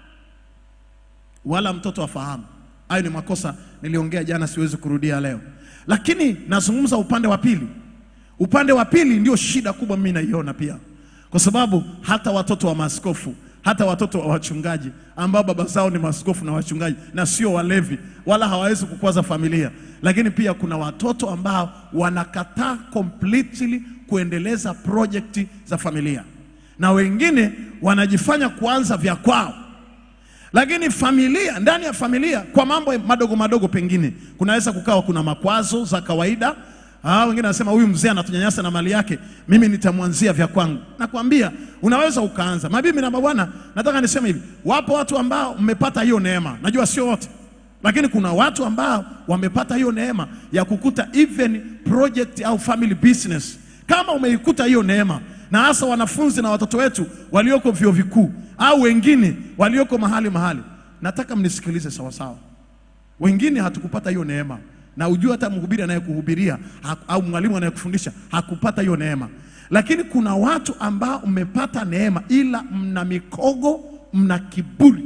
wala mtoto afahamu. Hayo ni makosa niliongea jana, siwezi kurudia leo, lakini nazungumza upande wa pili. Upande wa pili ndio shida kubwa mimi naiona pia, kwa sababu hata watoto wa maaskofu hata watoto wa wachungaji ambao baba zao ni maaskofu na wachungaji na sio walevi, wala hawawezi kukwaza familia. Lakini pia kuna watoto ambao wanakataa completely kuendeleza project za familia, na wengine wanajifanya kuanza vya kwao. Lakini familia, ndani ya familia, kwa mambo madogo madogo, pengine kunaweza kukawa kuna makwazo za kawaida Ah, wengine wanasema huyu mzee anatunyanyasa na mali yake, mimi nitamwanzia vya kwangu. Nakwambia unaweza ukaanza. Mabibi na mabwana, nataka niseme hivi, wapo watu ambao mmepata hiyo neema, najua sio wote, lakini kuna watu ambao wamepata hiyo neema ya kukuta even project au family business. Kama umeikuta hiyo neema, na hasa wanafunzi na watoto wetu walioko vyuo vikuu au wengine walioko mahali mahali, nataka mnisikilize sawasawa. Wengine hatukupata hiyo neema na ujue hata mhubiri anayekuhubiria au mwalimu anayekufundisha hakupata hiyo neema, lakini kuna watu ambao mmepata neema, ila mna mikogo, mna kiburi,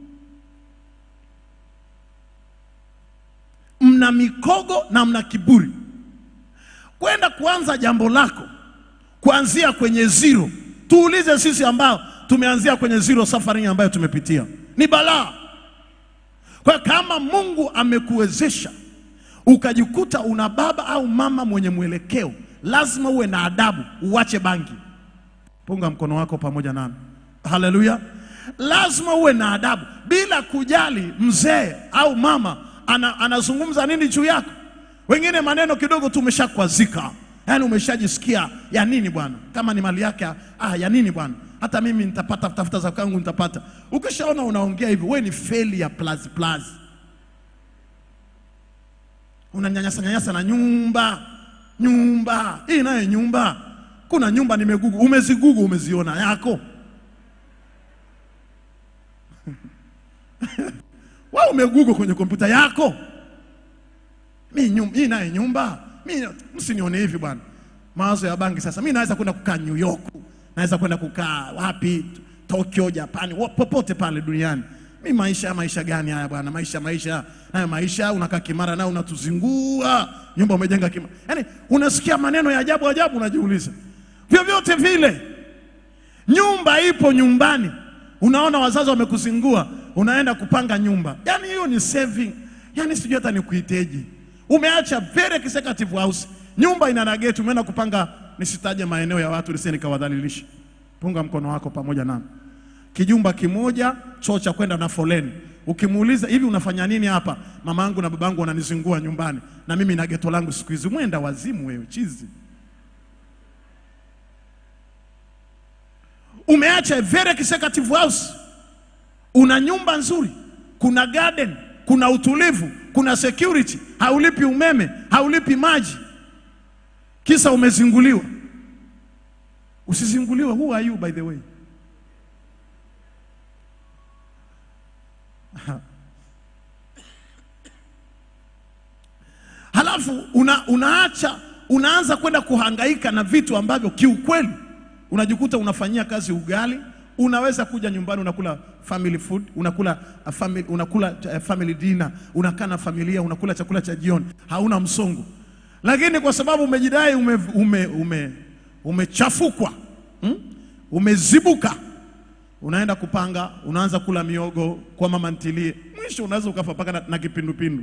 mna mikogo na mna kiburi, kwenda kuanza jambo lako kuanzia kwenye zero. Tuulize sisi ambao tumeanzia kwenye zero, safari ambayo tumepitia ni balaa. Kwa kama Mungu amekuwezesha ukajikuta una baba au mama mwenye mwelekeo, lazima uwe na adabu, uache bangi. Punga mkono wako pamoja nami, haleluya. Lazima uwe na adabu, bila kujali mzee au mama ana, anazungumza nini juu yako. Wengine maneno kidogo tu umeshakwazika, yaani umeshajisikia ya nini bwana, kama ni mali yake, ah, ya nini bwana, hata mimi nitapata, tafuta za kwangu nitapata. Ukishaona unaongea hivyo, wewe ni failure plus plus unanyanyasa nyanyasa na nyumba nyumba hii nayo nyumba. Kuna nyumba nimegugu, umezigugu, umeziona yako wewe umegugu kwenye kompyuta yako. Mi nyumba hii nayo nyumba, mi msinione hivi bwana. Mawazo ya bangi sasa, mi naweza kwenda kukaa New York, naweza kwenda kukaa wapi, Tokyo, Japani, popote pale duniani mi maisha maisha gani haya bwana? Maisha maisha nayo maisha, unakaa Kimara nao unatuzingua, nyumba umejenga Kimara. Yaani unasikia maneno ya ajabu ajabu, unajiuliza vyovyote vile, nyumba ipo nyumbani, unaona wazazi wamekuzingua, unaenda kupanga nyumba. Yaani hiyo ni saving, yaani sijui hata nikuiteje. Umeacha very executive house, nyumba ina na gate, umeenda kupanga, nisitaje maeneo ya watu nisije nikawadhalilisha. Punga mkono wako pamoja nami kijumba kimoja, choo cha kwenda na foleni. Ukimuuliza hivi unafanya nini hapa, mama yangu na babangu wananizingua nyumbani, na mimi na geto langu siku hizi. Mwenda wazimu wewe, chizi. Umeacha a very executive house, una nyumba nzuri, kuna garden, kuna utulivu, kuna security, haulipi umeme, haulipi maji, kisa umezinguliwa. Usizinguliwe. Who are you by the way? Halafu una, unaacha unaanza kwenda kuhangaika na vitu ambavyo kiukweli unajikuta unafanyia kazi ugali. Unaweza kuja nyumbani unakula family food, unakula uh, family, unakula uh, family dinner, unakaa na familia, unakula chakula cha jioni, hauna msongo. Lakini kwa sababu umejidai ume, ume, ume, umechafukwa hmm? umezibuka, unaenda kupanga, unaanza kula miogo kwa mama ntilie, mwisho unaweza ukafa paka na, na kipindupindu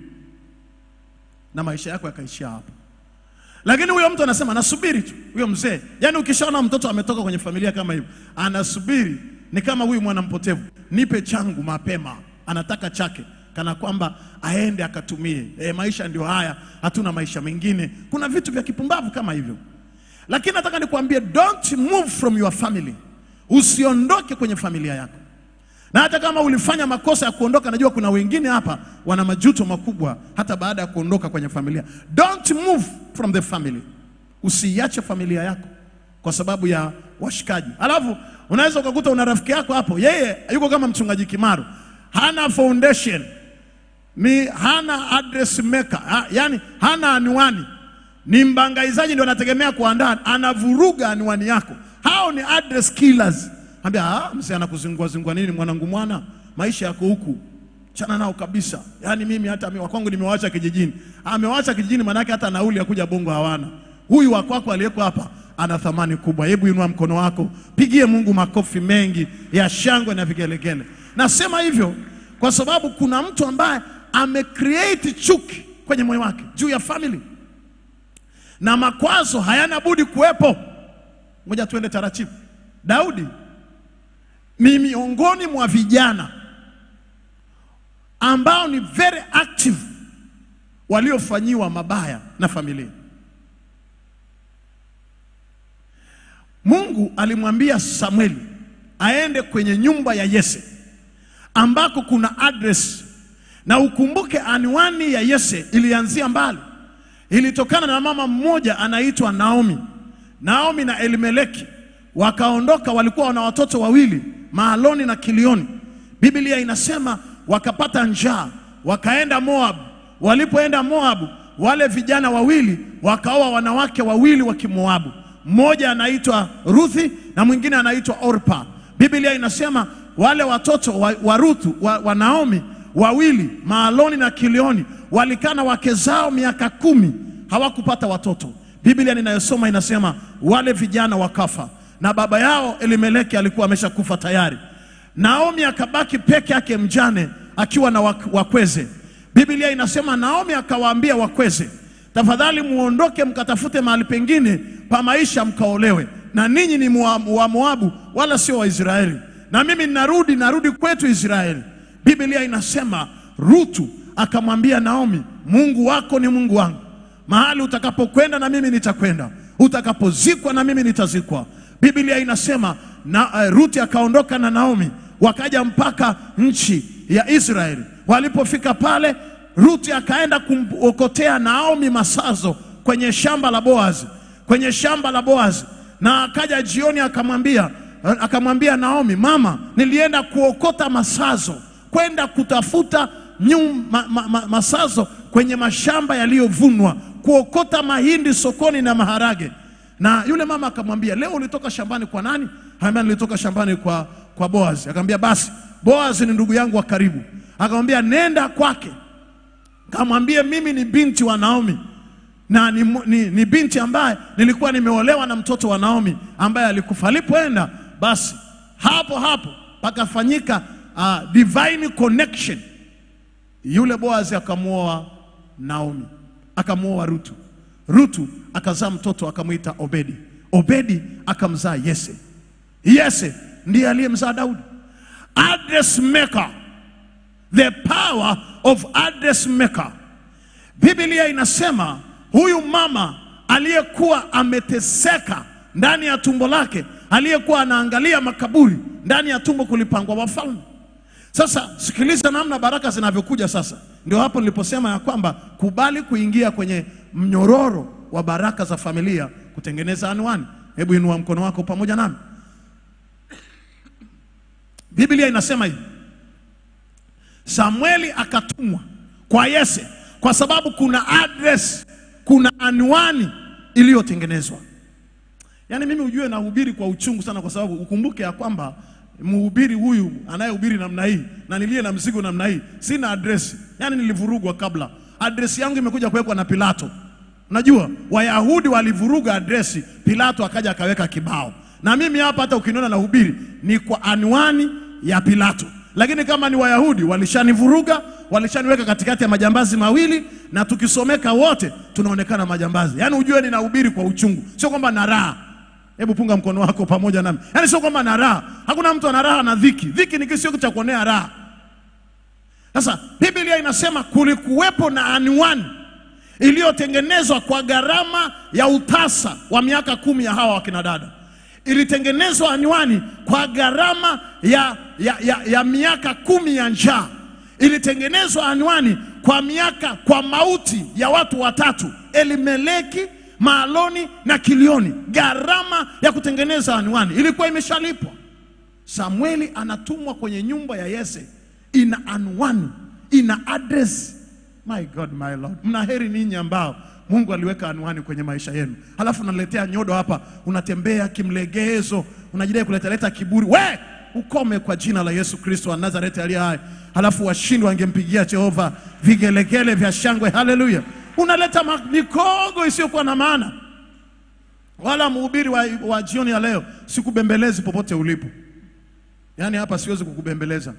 na maisha yako yakaishia hapo. Lakini huyo mtu anasema anasubiri tu, huyo mzee. Yaani ukishaona mtoto ametoka kwenye familia kama hivyo, anasubiri. Ni kama huyu mwana mpotevu, nipe changu mapema, anataka chake kana kwamba aende akatumie. E, maisha ndio haya, hatuna maisha mengine. Kuna vitu vya kipumbavu kama hivyo, lakini nataka nikwambie, don't move from your family, usiondoke kwenye familia yako na hata kama ulifanya makosa ya kuondoka, najua kuna wengine hapa wana majuto makubwa hata baada ya kuondoka kwenye familia. Don't move from the family, usiiache familia yako kwa sababu ya washikaji. Alafu unaweza ukakuta una rafiki yako hapo, yeye yuko kama mchungaji Kimaro, hana foundation, ni hana address maker, ha, yani hana anwani, ni mbangaizaji, ndio anategemea kuandaa, anavuruga anwani yako. Hao ni address killers. Ambia ah, mzee anakuzingua zingua nini mwanangu, mwana maisha yako huku, chana nao kabisa. Yaani mimi hata mimi wakwangu nimewaacha kijijini. Amewaacha kijijini, manake hata nauli ya kuja Bongo hawana. Huyu wa kwako aliyeko hapa ana thamani kubwa. Hebu inua mkono wako, pigie Mungu makofi mengi ya shangwe na vigelegele. Nasema hivyo kwa sababu kuna mtu ambaye amecreate chuki kwenye moyo wake juu ya family, na makwazo hayana budi kuwepo. Ngoja tuende taratibu. Daudi ni miongoni mwa vijana ambao ni very active waliofanyiwa mabaya na familia. Mungu alimwambia Samueli aende kwenye nyumba ya Yese ambako kuna address, na ukumbuke anwani ya Yese ilianzia mbali, ilitokana na mama mmoja anaitwa Naomi. Naomi na Elimeleki wakaondoka, walikuwa wana watoto wawili Mahaloni na Kilioni. Biblia inasema wakapata njaa, wakaenda Moab. Walipoenda Moabu, wale vijana wawili wakaoa wanawake wawili wa Kimoabu, mmoja anaitwa Ruthi na mwingine anaitwa Orpa. Biblia inasema wale watoto wa, wa Ruthu wa, wa Naomi wawili Mahaloni na Kilioni walikaa na wake zao miaka kumi hawakupata watoto. Biblia ninayosoma inasema wale vijana wakafa na baba yao Elimeleki alikuwa ameshakufa tayari. Naomi akabaki peke yake mjane akiwa na wak- wakweze. Biblia inasema Naomi akawaambia wakweze, tafadhali muondoke mkatafute mahali pengine pa maisha mkaolewe, na ninyi ni Moa- wa Moabu wala sio Waisraeli, na mimi ninarudi narudi kwetu Israeli. Biblia inasema Rutu akamwambia Naomi, Mungu wako ni Mungu wangu, mahali utakapokwenda na mimi nitakwenda, utakapozikwa na mimi nitazikwa. Biblia inasema na uh, Ruti akaondoka na Naomi wakaja mpaka nchi ya Israeli. Walipofika pale, Ruti akaenda kumokotea Naomi masazo kwenye shamba la Boazi, kwenye shamba la Boazi, na akaja jioni akamwambia akamwambia Naomi, mama, nilienda kuokota masazo kwenda kutafuta nyum, ma, ma, ma, masazo kwenye mashamba yaliyovunwa, kuokota mahindi sokoni na maharage na yule mama akamwambia, leo ulitoka shambani kwa nani? Akamwambia nilitoka shambani kwa, kwa Boaz. Akamwambia basi, Boaz ni ndugu yangu wa karibu. Akamwambia nenda kwake, kamwambie mimi ni binti wa Naomi na ni, ni, ni binti ambaye nilikuwa nimeolewa na mtoto wa Naomi ambaye alikufa. Alipoenda basi, hapo hapo pakafanyika uh, divine connection. Yule Boaz akamwoa Naomi, akamwoa Rutu. Rutu akazaa mtoto akamwita Obedi. Obedi akamzaa Yese. Yese ndiye aliyemzaa Daudi. Address maker, the power of address maker. Biblia inasema huyu mama aliyekuwa ameteseka ndani ya tumbo lake, aliyekuwa anaangalia makaburi ndani ya tumbo kulipangwa wafalme. Sasa sikiliza namna baraka zinavyokuja sasa. Ndio hapo niliposema ya kwamba kubali kuingia kwenye mnyororo wa baraka za familia kutengeneza anwani. Hebu inua mkono wako pamoja nami. Biblia inasema hivi, Samueli akatumwa kwa Yese kwa sababu kuna address, kuna anwani iliyotengenezwa. Yaani mimi ujue nahubiri kwa uchungu sana, kwa sababu ukumbuke ya kwamba mhubiri huyu anayehubiri namna hii na niliye na mzigo namna hii, sina adresi. Yaani nilivurugwa kabla, adresi yangu imekuja kuwekwa na Pilato. Unajua Wayahudi walivuruga adresi, Pilato akaja akaweka kibao, na mimi hapa hata ukiniona nahubiri ni kwa anwani ya Pilato, lakini kama ni Wayahudi walishanivuruga, walishaniweka katikati ya majambazi mawili, na tukisomeka wote tunaonekana majambazi. Yaani ujue ninahubiri kwa uchungu, sio kwamba na raha. Hebu punga mkono wako pamoja nami. Yaani sio kwamba na raha. Hakuna mtu ana raha na dhiki. Dhiki ni kisio cha kuonea raha. Sasa Biblia inasema kulikuwepo na anwani iliyotengenezwa kwa gharama ya utasa wa miaka kumi ya hawa wakina dada. Ilitengenezwa anwani kwa gharama ya, ya, ya, ya miaka kumi ya njaa. Ilitengenezwa anwani kwa miaka kwa mauti ya watu watatu, Elimeleki, Maaloni na Kilioni. Gharama ya kutengeneza anwani ilikuwa imeshalipwa. Samueli anatumwa kwenye nyumba ya Yese, ina anwani, ina address. My God, my Lord, mna heri ninyi ambao Mungu aliweka anwani kwenye maisha yenu, halafu unaletea nyodo hapa, unatembea kimlegezo, unajidai kuletaleta kiburi. We ukome kwa jina la Yesu Kristo wa Nazareti aliye hai. Halafu washindi wangempigia Jehova vigelegele vya shangwe, haleluya. Unaleta ma- mikogo isiyokuwa na maana. Wala mhubiri wa, wa jioni ya leo sikubembelezi popote ulipo, yaani hapa siwezi kukubembeleza.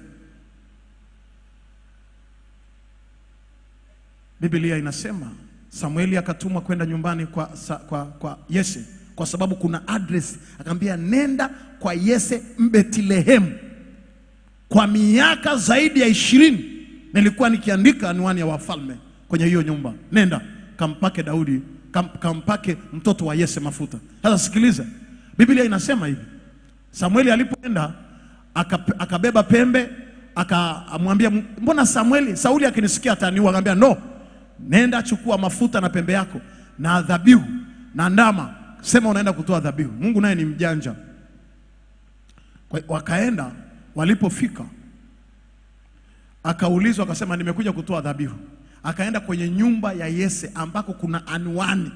Biblia inasema Samueli akatumwa kwenda nyumbani kwa, sa, kwa, kwa Yese kwa sababu kuna address. Akamwambia nenda kwa Yese Mbethlehemu. Kwa miaka zaidi ya ishirini nilikuwa nikiandika anwani ya wafalme kwenye hiyo nyumba. Nenda kampake Daudi, kam, kampake mtoto wa Yese mafuta. Sasa sikiliza, Biblia inasema hivi Samueli alipoenda aka- akabeba pembe akamwambia, mbona Samueli, Sauli akinisikia ataniua. Akamwambia no, nenda chukua mafuta na pembe yako na dhabihu na ndama, sema unaenda kutoa dhabihu. Mungu naye ni mjanja. Kwa- Wakaenda, walipofika akaulizwa, akasema nimekuja kutoa dhabihu. Akaenda kwenye nyumba ya Yese ambako kuna anwani.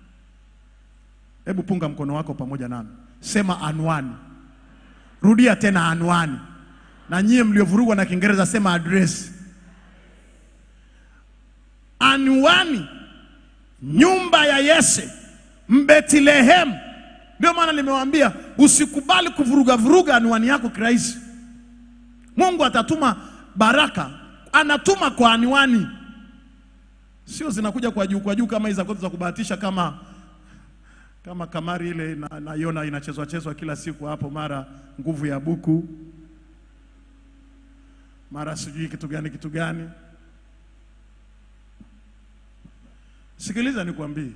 Hebu punga mkono wako pamoja nami, sema anwani. Rudia tena anwani. Na nyie mliovurugwa na Kiingereza sema address. Anwani, nyumba ya Yese Mbethlehemu. Ndio maana nimewaambia usikubali kuvuruga vuruga anwani yako kirahisi. Mungu atatuma baraka, anatuma kwa anwani, sio zinakuja kwa juu kwa juu kama hizo za kubahatisha kama kama kamari ile na- naiona inachezwa chezwa kila siku hapo, mara nguvu ya buku, mara sijui kitu gani kitu gani. Sikiliza nikwambie,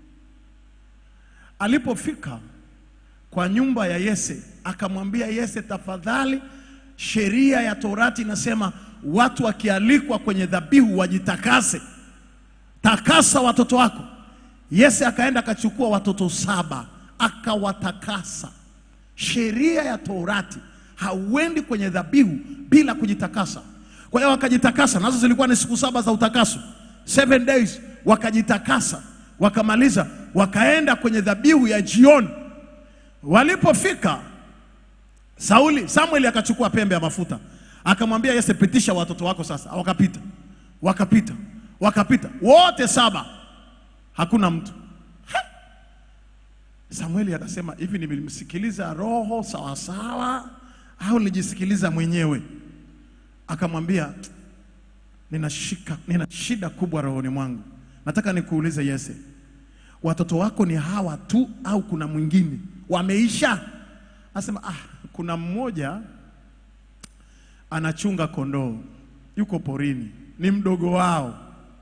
alipofika kwa nyumba ya Yese akamwambia Yese, tafadhali, sheria ya Torati inasema watu wakialikwa kwenye dhabihu wajitakase, takasa watoto wako. Yese akaenda akachukua watoto saba akawatakasa. Sheria ya Torati hauendi kwenye dhabihu bila kujitakasa. Kwa hiyo wakajitakasa, nazo zilikuwa ni siku saba za utakaso, seven days. Wakajitakasa, wakamaliza, wakaenda kwenye dhabihu ya jioni. Walipofika Sauli, Samueli akachukua pembe ya mafuta akamwambia Yese, pitisha watoto wako sasa. Wakapita, wakapita, wakapita wote saba, hakuna mtu. Ha! Samueli akasema hivi, nilimsikiliza roho sawasawa au nilijisikiliza mwenyewe? Akamwambia nina shika, nina shida kubwa rohoni mwangu. Nataka nikuulize Yese, watoto wako ni hawa tu au kuna mwingine wameisha? Anasema ah, kuna mmoja anachunga kondoo, yuko porini, ni mdogo wao.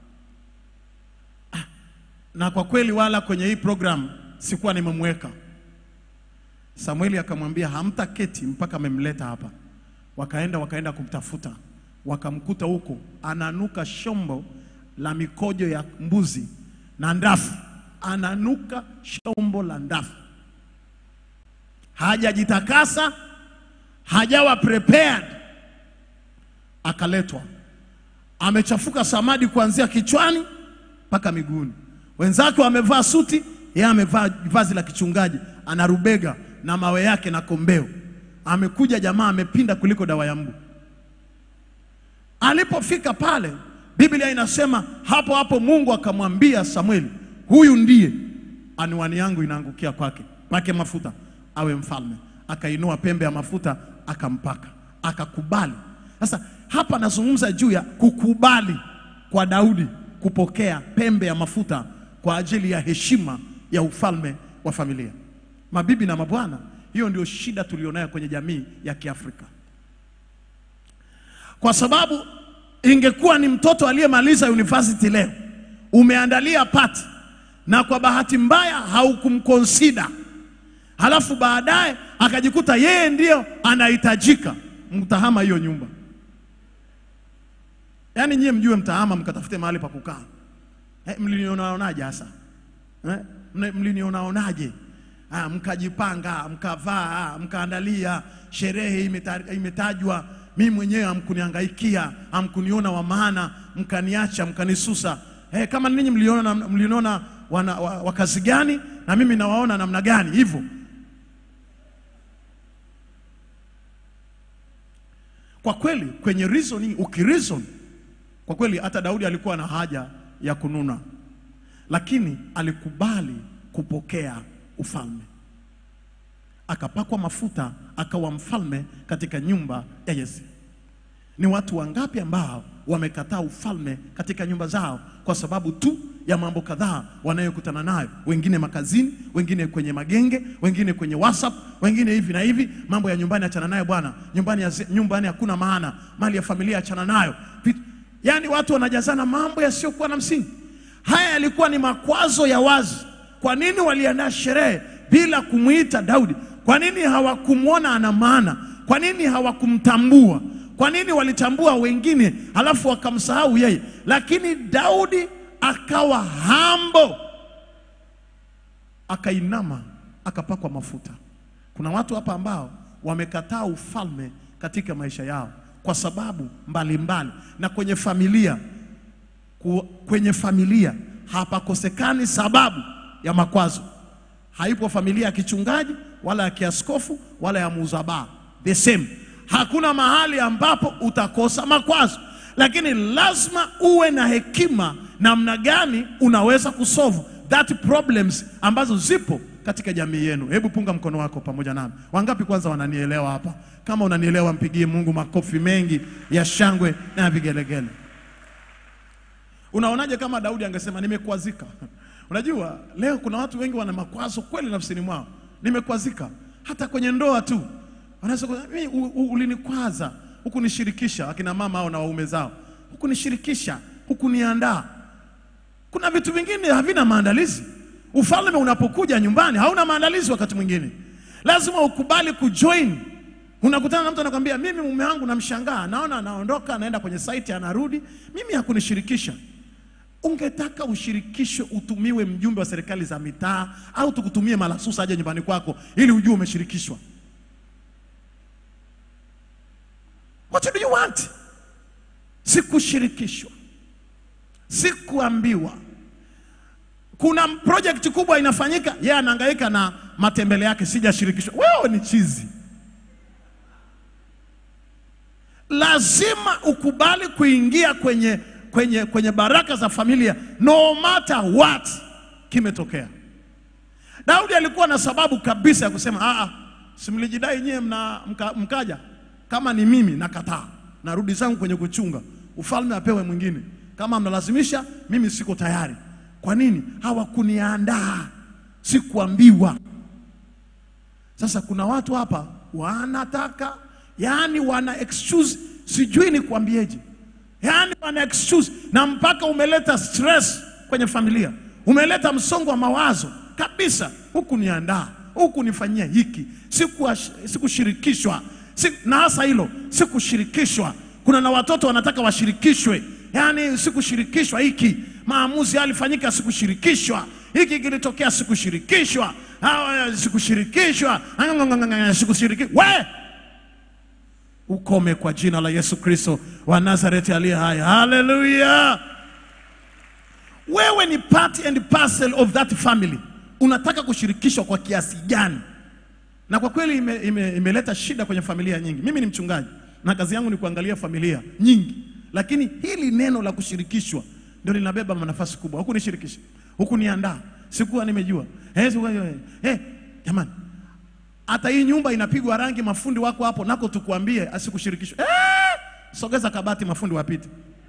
Ah, na kwa kweli wala kwenye hii program sikuwa nimemweka. Samueli akamwambia hamtaketi mpaka amemleta hapa. Wakaenda wakaenda kumtafuta, wakamkuta huko ananuka shombo la mikojo ya mbuzi na ndafu, ananuka shombo la ndafu, hajajitakasa, hajawa prepared, akaletwa amechafuka samadi kuanzia kichwani mpaka miguuni. Wenzake wamevaa suti, yeye amevaa vazi la kichungaji, ana rubega na mawe yake na kombeo. Amekuja jamaa amepinda kuliko dawa ya mbu. Alipofika pale, Biblia inasema hapo hapo Mungu akamwambia Samueli, huyu ndiye anwani yangu inaangukia kwake, pake mafuta awe mfalme. Akainua pembe ya mafuta akampaka, akakubali. Sasa hapa nazungumza juu ya kukubali kwa Daudi kupokea pembe ya mafuta kwa ajili ya heshima ya ufalme wa familia. Mabibi na mabwana, hiyo ndio shida tulionayo kwenye jamii ya Kiafrika, kwa sababu ingekuwa ni mtoto aliyemaliza university leo, umeandalia pati na kwa bahati mbaya haukumkonsida, halafu baadaye akajikuta yeye ndiyo anahitajika, mtahama hiyo nyumba. Yaani nyie mjue mtahama mkatafute mahali pa kukaa. Eh, mlinionaonaje hasa? Eh, mne- mlinionaonaje? Ah, mkajipanga, mkavaa, mkaandalia sherehe imeta- imetajwa. Mimi mwenyewe hamkunihangaikia, hamkuniona wa maana, mkaniacha, mkanisusa. Eh, kama ninyi mliona mliniona wana- wa, wa kazi gani na mimi nawaona namna gani hivyo. Kwa kweli kwenye reasoning, ukireason kwa kweli hata Daudi alikuwa na haja ya kununa, lakini alikubali kupokea ufalme, akapakwa mafuta, akawa mfalme katika nyumba ya Yese. Ni watu wangapi ambao wamekataa ufalme katika nyumba zao kwa sababu tu ya mambo kadhaa wanayokutana nayo, wengine makazini, wengine kwenye magenge, wengine kwenye WhatsApp, wengine hivi na hivi. Mambo ya nyumbani achana nayo bwana, nyumbani ya nyumbani hakuna maana, mali ya familia achana nayo. Vitu- Yaani watu wanajazana mambo yasiyokuwa na msingi. Haya yalikuwa ni makwazo ya wazi. Kwa nini waliandaa sherehe bila kumwita Daudi? Kwa nini hawakumwona ana maana? Kwa nini hawakumtambua? Kwa nini walitambua wengine halafu wakamsahau yeye? Lakini Daudi akawa hambo, akainama, akapakwa mafuta. Kuna watu hapa ambao wamekataa ufalme katika maisha yao kwa sababu mbalimbali mbali. Na kwenye familia ku- kwenye familia hapakosekani sababu ya makwazo. Haipo familia ya kichungaji wala ya kiaskofu wala ya muuza baa, the same. Hakuna mahali ambapo utakosa makwazo, lakini lazima uwe na hekima namna gani unaweza kusolve that problems ambazo zipo katika jamii yenu. Hebu punga mkono wako pamoja nami. Wangapi kwanza wananielewa hapa? Kama unanielewa, mpigie Mungu makofi mengi ya shangwe na ya vigelegele. Unaonaje kama Daudi angesema nimekwazika? Unajua leo kuna watu wengi wana makwazo kweli nafsini mwao, nimekwazika. Hata kwenye ndoa tu wanaweza kusema mimi u- u- ulinikwaza, hukunishirikisha, akina mama au na waume zao, hukunishirikisha, hukuniandaa. Kuna vitu vingine havina maandalizi. Ufalme unapokuja nyumbani hauna maandalizi. Wakati mwingine lazima ukubali kujoin. Unakutana na mtu anakwambia, mimi mume wangu namshangaa, naona anaondoka anaenda kwenye site anarudi, mimi hakunishirikisha. Ungetaka ushirikishwe, utumiwe mjumbe wa serikali za mitaa au tukutumie malasusa aje nyumbani kwako ili ujue umeshirikishwa. What do you want? Sikushirikishwa, sikuambiwa. Kuna project kubwa inafanyika, yeye anahangaika na matembele yake, sijashirikishwa. Wewe ni chizi. Lazima ukubali kuingia kwenye, kwenye, kwenye baraka za familia no matter what kimetokea. Daudi alikuwa na sababu kabisa ya kusema "Ah, ah, si mlijidai nyewe mna, mka, mkaja kama ni mimi nakataa, narudi zangu kwenye kuchunga, ufalme apewe mwingine. Kama mnalazimisha, mimi siko tayari. Kwa nini? Hawakuniandaa, sikuambiwa. Sasa kuna watu hapa wanataka, yani wana excuse, sijui ni kuambieje, yani wana excuse, na mpaka umeleta stress kwenye familia, umeleta msongo wa mawazo kabisa. Huku niandaa, huku nifanyia hiki, sikuwa- sikushirikishwa, si, na hasa hilo si kushirikishwa. Kuna na watoto wanataka washirikishwe, yaani si kushirikishwa. Hiki maamuzi yalifanyika, sikushirikishwa. Hiki kilitokea, sikushirikishwa. Hawa, Sikushirikishwa, sikushirikishwa. We ukome kwa jina la Yesu Kristo wa Nazareti aliye hai. Haleluya! Wewe ni part and parcel of that family. Unataka kushirikishwa kwa kiasi gani? Na kwa kweli ime, ime, imeleta shida kwenye familia nyingi. Mimi ni mchungaji na kazi yangu ni kuangalia familia nyingi, lakini hili neno la kushirikishwa ndio linabeba nafasi kubwa. Huku nishirikisha, huku niandaa, sikuwa nimejua. Eh, sikuwa, eh, eh, jamani, hata hii nyumba inapigwa rangi, mafundi wako hapo, nako tukuambie asikushirikishwe. Eh, sogeza kabati, mafundi wapite.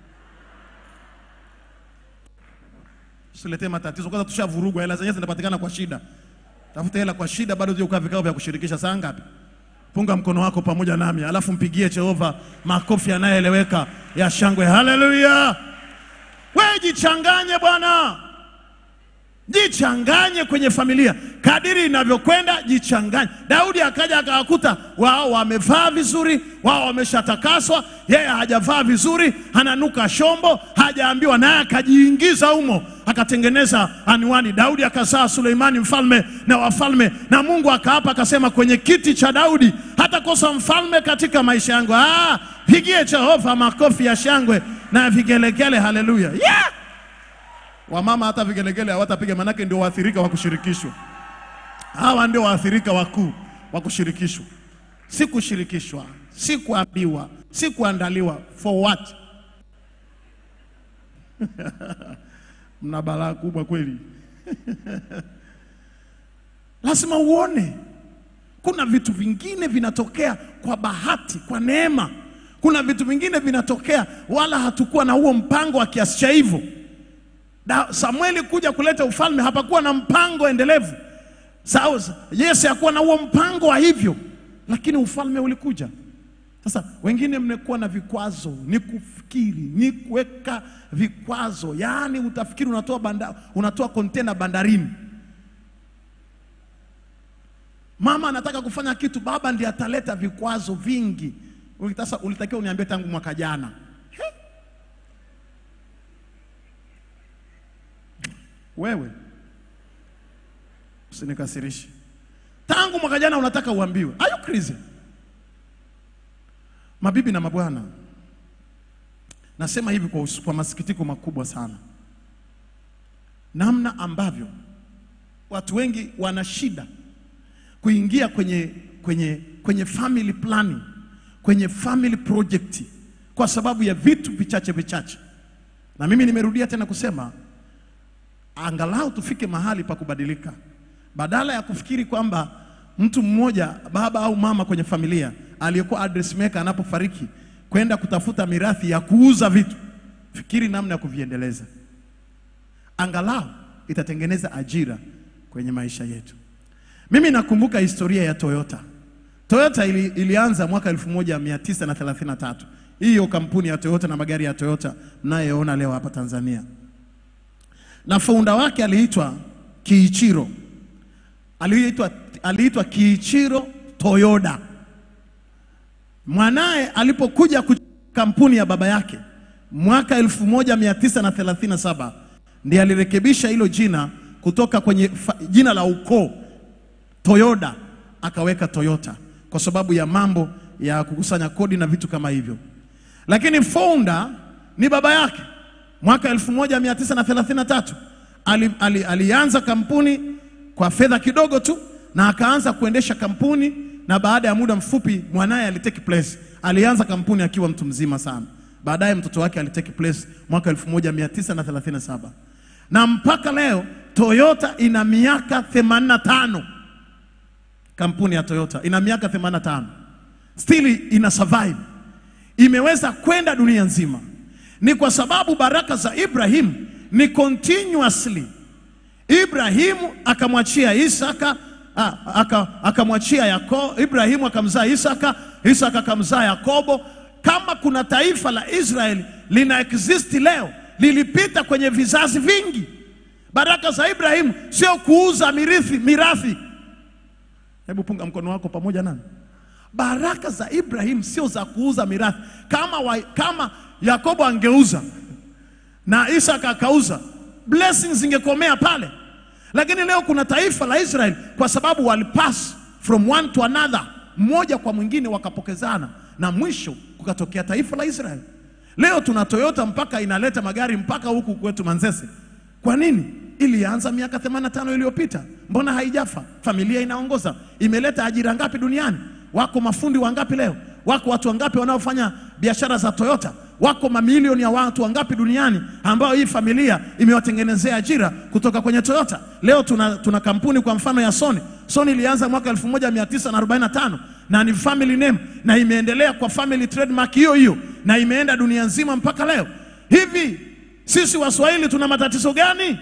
Usiletee matatizo kwanza, tushavurugwa. Hela zenyewe zinapatikana kwa shida. Tafuta hela kwa shida, bado ukaa vikao vya kushirikisha. Saa ngapi? Punga mkono wako pamoja nami, alafu mpigie Jehova makofi yanayoeleweka ya shangwe. Haleluya! Wewe jichanganye bwana, jichanganye kwenye familia kadiri inavyokwenda, jichanganye. Daudi akaja akawakuta wao wamevaa vizuri, wao wameshatakaswa, yeye hajavaa vizuri, ananuka shombo, hajaambiwa, naye akajiingiza humo, akatengeneza anwani. Daudi akazaa Suleimani mfalme na wafalme, na Mungu akaapa akasema, kwenye kiti cha Daudi hatakosa mfalme katika maisha yangu. Ah, pigie Jehova makofi ya shangwe na vigelegele. Haleluya, yeah! Wamama hata vigelegele hawatapiga, manake ndio waathirika wa kushirikishwa. Hawa ndio waathirika wakuu wa kushirikishwa, si kushirikishwa, si kuambiwa, si kuandaliwa. For what? Mna balaa kubwa kweli. Lazima uone kuna vitu vingine vinatokea kwa bahati, kwa neema. Kuna vitu vingine vinatokea wala hatukuwa na huo mpango wa kiasi cha hivyo. Da- Samueli kuja kuleta ufalme hapakuwa na mpango endelevu. Sawa, Yese hakuwa na huo mpango wa hivyo, lakini ufalme ulikuja. Sasa wengine mmekuwa na vikwazo, ni kufikiri, ni kuweka vikwazo, yaani utafikiri unatoa banda, unatoa kontena bandarini. Mama anataka kufanya kitu, baba ndiye ataleta vikwazo vingi. Sasa ulitakiwa uniambie tangu mwaka jana. Wewe usinikasirishe. Tangu mwaka jana unataka uambiwe. Are you crazy? Mabibi na mabwana, nasema hivi kwa, us- kwa masikitiko makubwa sana, namna ambavyo watu wengi wana shida kuingia kwenye, kwenye, kwenye family planning, kwenye family project kwa sababu ya vitu vichache vichache, na mimi nimerudia tena kusema angalau tufike mahali pa kubadilika, badala ya kufikiri kwamba mtu mmoja baba au mama kwenye familia aliyekuwa address maker anapofariki kwenda kutafuta mirathi ya kuuza vitu, fikiri namna ya kuviendeleza, angalau itatengeneza ajira kwenye maisha yetu. Mimi nakumbuka historia ya Toyota. Toyota ili, ilianza mwaka 1933. Hiyo kampuni ya Toyota na magari ya Toyota mnayoona leo hapa Tanzania na founder wake aliitwa Kiichiro, aliitwa, aliitwa Kiichiro Toyoda. Mwanaye alipokuja kuchukua kampuni ya baba yake mwaka 1937 ndiye alirekebisha hilo jina kutoka kwenye fa, jina la ukoo Toyoda akaweka Toyota kwa sababu ya mambo ya kukusanya kodi na vitu kama hivyo, lakini founder ni baba yake mwaka 1933 ali, ali, alianza kampuni kwa fedha kidogo tu na akaanza kuendesha kampuni, na baada ya muda mfupi mwanaye alitake place. Alianza kampuni akiwa mtu mzima sana, baadaye mtoto wake alitake place mwaka 1937 na mpaka leo Toyota ina miaka 85. Kampuni ya Toyota ina miaka 85, still ina survive, imeweza kwenda dunia nzima ni kwa sababu baraka za Ibrahimu ni continuously. Ibrahimu akamwachia Isaka, ah, aka- akamwachia Yakobo, Ibrahimu akamzaa Isaka, Isaka akamzaa Yakobo. Kama kuna taifa la Israeli lina exist leo, lilipita kwenye vizazi vingi. Baraka za Ibrahimu sio kuuza mirithi, mirathi. Hebu punga mkono wako pamoja nami. Baraka za Ibrahim sio za kuuza mirathi. Kama, wa, kama Yakobo angeuza na Isaka akauza, blessings zingekomea pale. Lakini leo kuna taifa la Israel kwa sababu walipass from one to another, mmoja kwa mwingine wakapokezana, na mwisho kukatokea taifa la Israel. Leo tuna Toyota mpaka inaleta magari mpaka huku kwetu Manzese. Kwa nini? Ilianza miaka 85 iliyopita. Mbona haijafa? Familia inaongoza. Imeleta ajira ngapi duniani? Wako mafundi wangapi leo? Wako watu wangapi wanaofanya biashara za Toyota? Wako mamilioni ya watu wangapi duniani ambao hii familia imewatengenezea ajira kutoka kwenye Toyota? Leo tuna, tuna kampuni kwa mfano ya Sony. Sony ilianza mwaka 1945 na ni family name na imeendelea kwa family trademark hiyo hiyo na imeenda dunia nzima mpaka leo. Hivi sisi Waswahili tuna matatizo gani?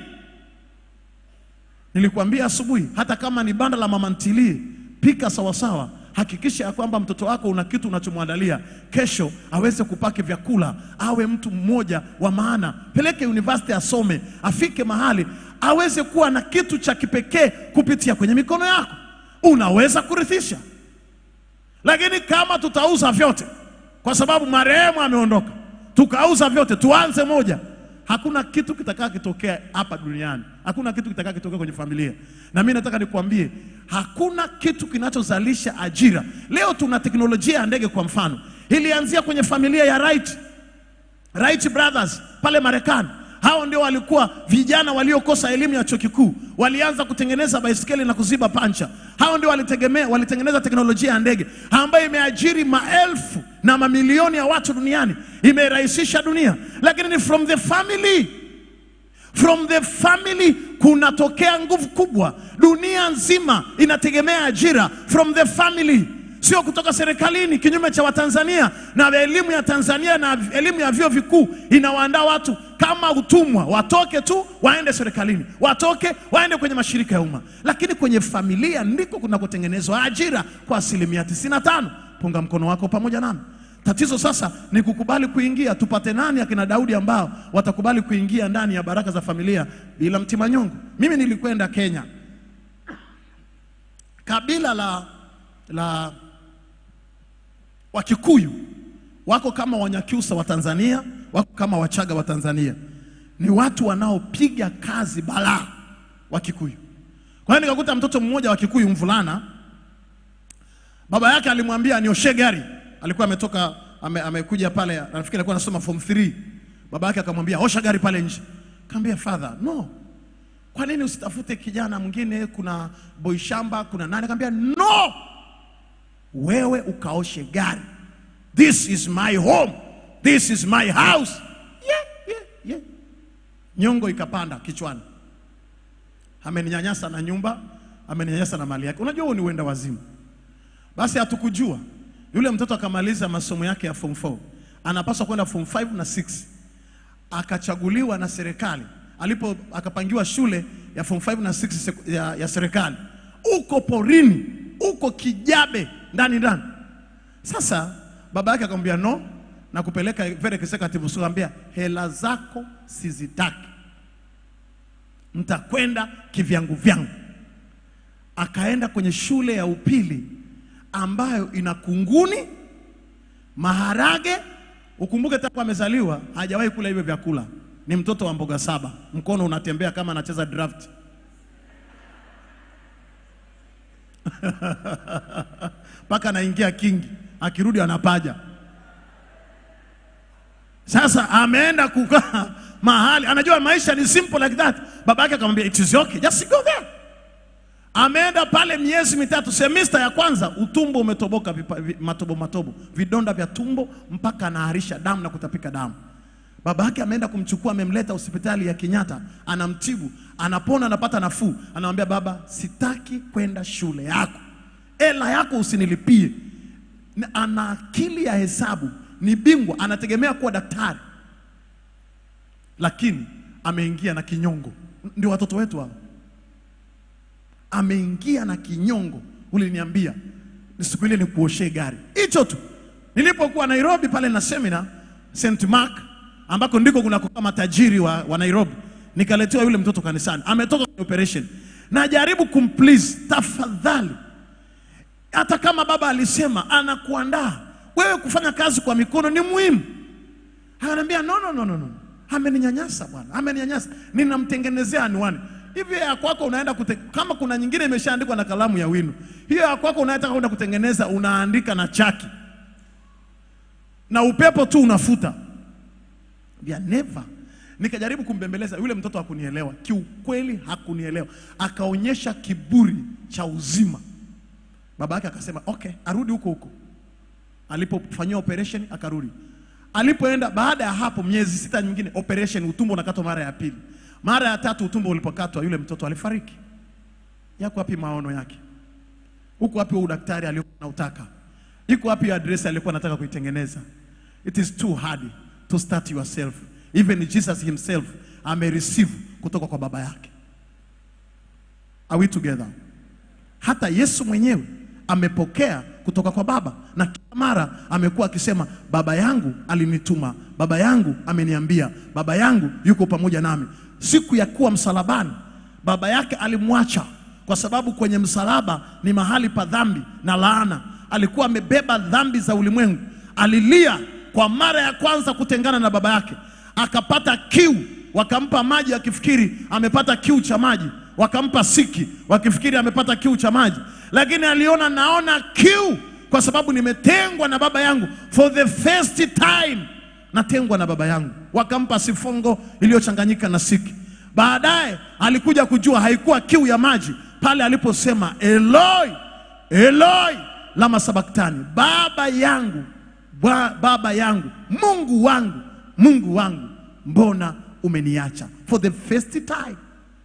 Nilikwambia asubuhi, hata kama ni banda la mama ntilie, pika sawasawa. Hakikisha ya kwamba mtoto wako una kitu unachomwandalia kesho, aweze kupaki vyakula, awe mtu mmoja wa maana. Peleke university asome, afike mahali aweze kuwa na kitu cha kipekee kupitia kwenye mikono yako, unaweza kurithisha. Lakini kama tutauza vyote kwa sababu marehemu ameondoka, tukauza vyote, tuanze moja, hakuna kitu kitakaa kitokea hapa duniani, hakuna kitu kitakaa kitokea kwenye familia. Na mimi nataka nikwambie, hakuna kitu kinachozalisha ajira. Leo tuna teknolojia ya ndege, kwa mfano, ilianzia kwenye familia ya Wright, Wright brothers pale Marekani. Hao ndio walikuwa vijana waliokosa elimu ya chuo kikuu, walianza kutengeneza baisikeli na kuziba pancha. Hao ndio walitegemea, walitengeneza teknolojia ya ndege ambayo imeajiri maelfu na mamilioni ya watu duniani, imerahisisha dunia. Lakini ni from the family, from the family kunatokea nguvu kubwa. Dunia nzima inategemea ajira from the family sio kutoka serikalini, kinyume cha Watanzania na elimu ya Tanzania na elimu ya vyuo vikuu inawaandaa watu kama utumwa, watoke tu waende serikalini, watoke waende kwenye mashirika ya umma. Lakini kwenye familia ndiko kunakotengenezwa ajira kwa asilimia 95. Punga mkono wako pamoja nami. Tatizo sasa ni kukubali kuingia. Tupate nani akina Daudi ambao watakubali kuingia ndani ya baraka za familia bila mtima nyongo? Mimi nilikwenda Kenya, kabila la la Wakikuyu wako kama Wanyakyusa wa Tanzania, wako kama Wachaga wa Tanzania. Ni watu wanaopiga kazi balaa Wakikuyu. Kwa hiyo nikakuta mtoto mmoja wa Kikuyu, mvulana, baba yake alimwambia nioshe gari. Alikuwa ametoka ame, amekuja pale, nafikiri alikuwa anasoma form 3. Baba yake akamwambia osha gari pale nje. Kaambia father, no. Kwa nini usitafute kijana mwingine? Kuna boy shamba, kuna nani? Kaambia no wewe ukaoshe gari. This is my home, this is my house. Yeah, yeah, yeah. Nyongo ikapanda kichwani, ameninyanyasa na nyumba, ameninyanyasa na mali yake. Unajua huo ni uenda wazimu. Basi hatukujua yule mtoto akamaliza masomo yake ya form 4 anapaswa kwenda form 5 na 6 akachaguliwa na serikali alipo akapangiwa shule ya form 5 na 6 sek- ya, ya serikali uko porini uko kijabe ndani ndani sasa baba yake akamwambia no na kupeleka very executive school akamwambia hela zako sizitaki mtakwenda kivyangu vyangu akaenda kwenye shule ya upili ambayo ina kunguni maharage ukumbuke tangu amezaliwa hajawahi kula hivyo vyakula ni mtoto wa mboga saba mkono unatembea kama anacheza draft mpaka anaingia kingi akirudi anapaja sasa ameenda kukaa mahali anajua maisha ni simple like that baba yake akamwambia it is okay just go there ameenda pale miezi mitatu semester ya kwanza utumbo umetoboka vipa, vi, matobo matobo vidonda vya tumbo mpaka anaharisha damu na kutapika damu baba yake ameenda kumchukua amemleta hospitali ya Kenyatta anamtibu anapona anapata nafuu anamwambia baba sitaki kwenda shule yako ela yako usinilipie Na ana akili ya hesabu ni bingwa anategemea kuwa daktari lakini ameingia na kinyongo ndio watoto wetu hao ameingia na kinyongo. Uliniambia siku ile nikuoshee gari, hicho tu. Nilipokuwa Nairobi pale na semina St Mark, ambako ndiko kuna kukaa matajiri wa, wa Nairobi, nikaletewa yule mtoto kanisani, ametoka kwenye operation. Najaribu kumplease, tafadhali hata kama baba alisema anakuandaa wewe kufanya kazi kwa mikono ni muhimu. Ananiambia no, no, no, no, no. Ameninyanyasa bwana, ameninyanyasa, ninamtengenezea anwani hivi. Ya kwako unaenda kute, kama kuna nyingine imeshaandikwa na kalamu ya wino, hiyo ya kwako unaenda kwenda kutengeneza, unaandika na chaki na upepo tu unafuta ya never. Nikajaribu kumbembeleza yule mtoto, hakunielewa kiukweli, hakunielewa, akaonyesha kiburi cha uzima. Baba yake akasema okay, arudi huko huko alipofanyiwa operation akarudi. Alipoenda baada ya hapo, miezi sita nyingine, operation, utumbo unakatwa mara ya pili, mara ya tatu, utumbo ulipokatwa, yule mtoto alifariki. Yako wapi maono yake? Huko wapi huo udaktari aliokuwa anautaka? Iko wapi hiyo address aliyokuwa anataka kuitengeneza? It is too hard to start yourself. Even Jesus himself amereceive kutoka kwa baba yake. Are we together? Hata Yesu mwenyewe amepokea kutoka kwa Baba, na kila mara amekuwa akisema, baba yangu alinituma, baba yangu ameniambia, baba yangu yuko pamoja nami. Siku ya kuwa msalabani, baba yake alimwacha kwa sababu kwenye msalaba ni mahali pa dhambi na laana. Alikuwa amebeba dhambi za ulimwengu. Alilia kwa mara ya kwanza kutengana na baba yake, akapata kiu, wakampa maji akifikiri amepata kiu cha maji wakampa siki wakifikiri amepata kiu cha maji, lakini aliona naona kiu kwa sababu nimetengwa na baba yangu. For the first time natengwa na baba yangu. Wakampa sifongo iliyochanganyika na siki. Baadaye alikuja kujua haikuwa kiu ya maji pale aliposema Eloi, Eloi lama sabaktani, baba yangu, ba, baba yangu, Mungu wangu, Mungu wangu, mbona umeniacha? For the first time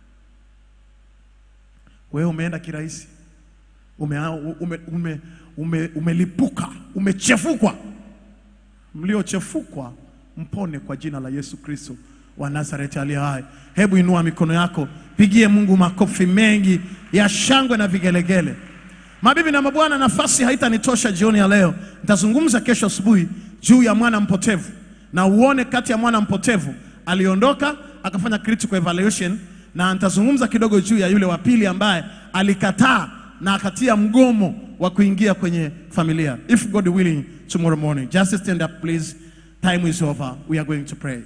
wewe umeenda kirahisi, ume, ume, ume, ume, umelipuka, umechefukwa. Mliochefukwa mpone kwa jina la Yesu Kristo wa Nazareti aliye hai. Hebu inua mikono yako, pigie Mungu makofi mengi ya shangwe na vigelegele. Mabibi na mabwana, nafasi haitanitosha jioni ya leo. Nitazungumza kesho asubuhi juu ya mwana mpotevu, na uone kati ya mwana mpotevu aliondoka akafanya critical evaluation na nitazungumza kidogo juu ya yule wa pili ambaye alikataa na akatia mgomo wa kuingia kwenye familia. If God willing, tomorrow morning. Just stand up please. Time is over. We are going to pray.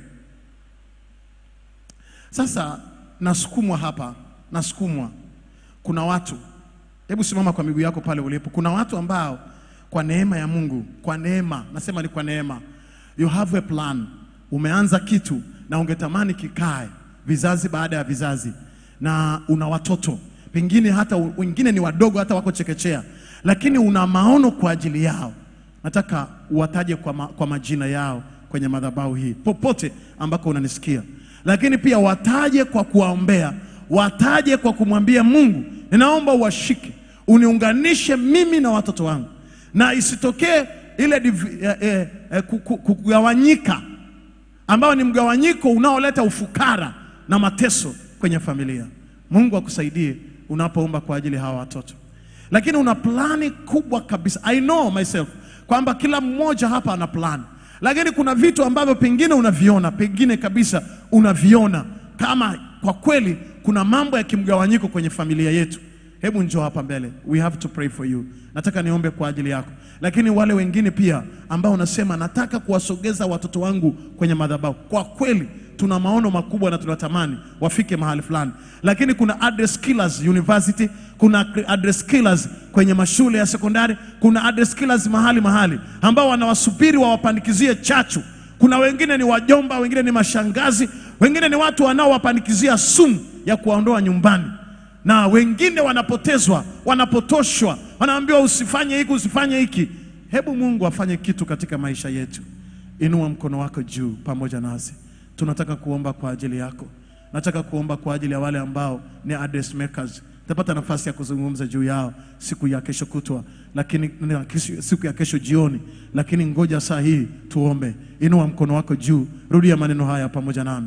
Sasa nasukumwa hapa, nasukumwa. Kuna watu, hebu simama kwa miguu yako pale ulipo. Kuna watu ambao kwa neema ya Mungu, kwa neema, nasema ni kwa neema, you have a plan. Umeanza kitu na ungetamani kikae vizazi baada ya vizazi, na una watoto pengine hata wengine ni wadogo, hata wako chekechea, lakini una maono kwa ajili yao. Nataka uwataje kwa, ma, kwa majina yao kwenye madhabahu hii popote ambako unanisikia, lakini pia wataje kwa kuwaombea, wataje kwa kumwambia Mungu, ninaomba uwashike, uniunganishe mimi na watoto wangu, na isitokee ile div- eh, eh, eh, ku- ku- kugawanyika ambao ni mgawanyiko unaoleta ufukara na mateso kwenye familia. Mungu akusaidie unapoomba kwa ajili ya hawa watoto, lakini una plani kubwa kabisa. I know myself kwamba kila mmoja hapa ana plani, lakini kuna vitu ambavyo pengine unaviona, pengine kabisa unaviona kama kwa kweli kuna mambo ya kimgawanyiko kwenye familia yetu. Hebu njoo hapa mbele, we have to pray for you. Nataka niombe kwa ajili yako, lakini wale wengine pia ambao unasema nataka kuwasogeza watoto wangu kwenye madhabahu, kwa kweli tuna maono makubwa na tunatamani wafike mahali fulani, lakini kuna address killers university, kuna address killers kwenye mashule ya sekondari, kuna address killers mahali mahali ambao wanawasubiri wawapandikizie chachu. Kuna wengine ni wajomba, wengine ni mashangazi, wengine ni watu wanaowapandikizia sumu ya kuwaondoa nyumbani na wengine wanapotezwa, wanapotoshwa, wanaambiwa usifanye hiki, usifanye hiki. Hebu Mungu afanye kitu katika maisha yetu. Inua mkono wako juu pamoja nasi, tunataka kuomba kwa ajili yako. Nataka kuomba kwa ajili ya wale ambao ni address makers. Tapata nafasi ya kuzungumza juu yao siku ya kesho kutwa, lakini na kesho- siku ya kesho jioni, lakini ngoja saa hii tuombe. Inua mkono wako juu, rudia maneno haya pamoja nami,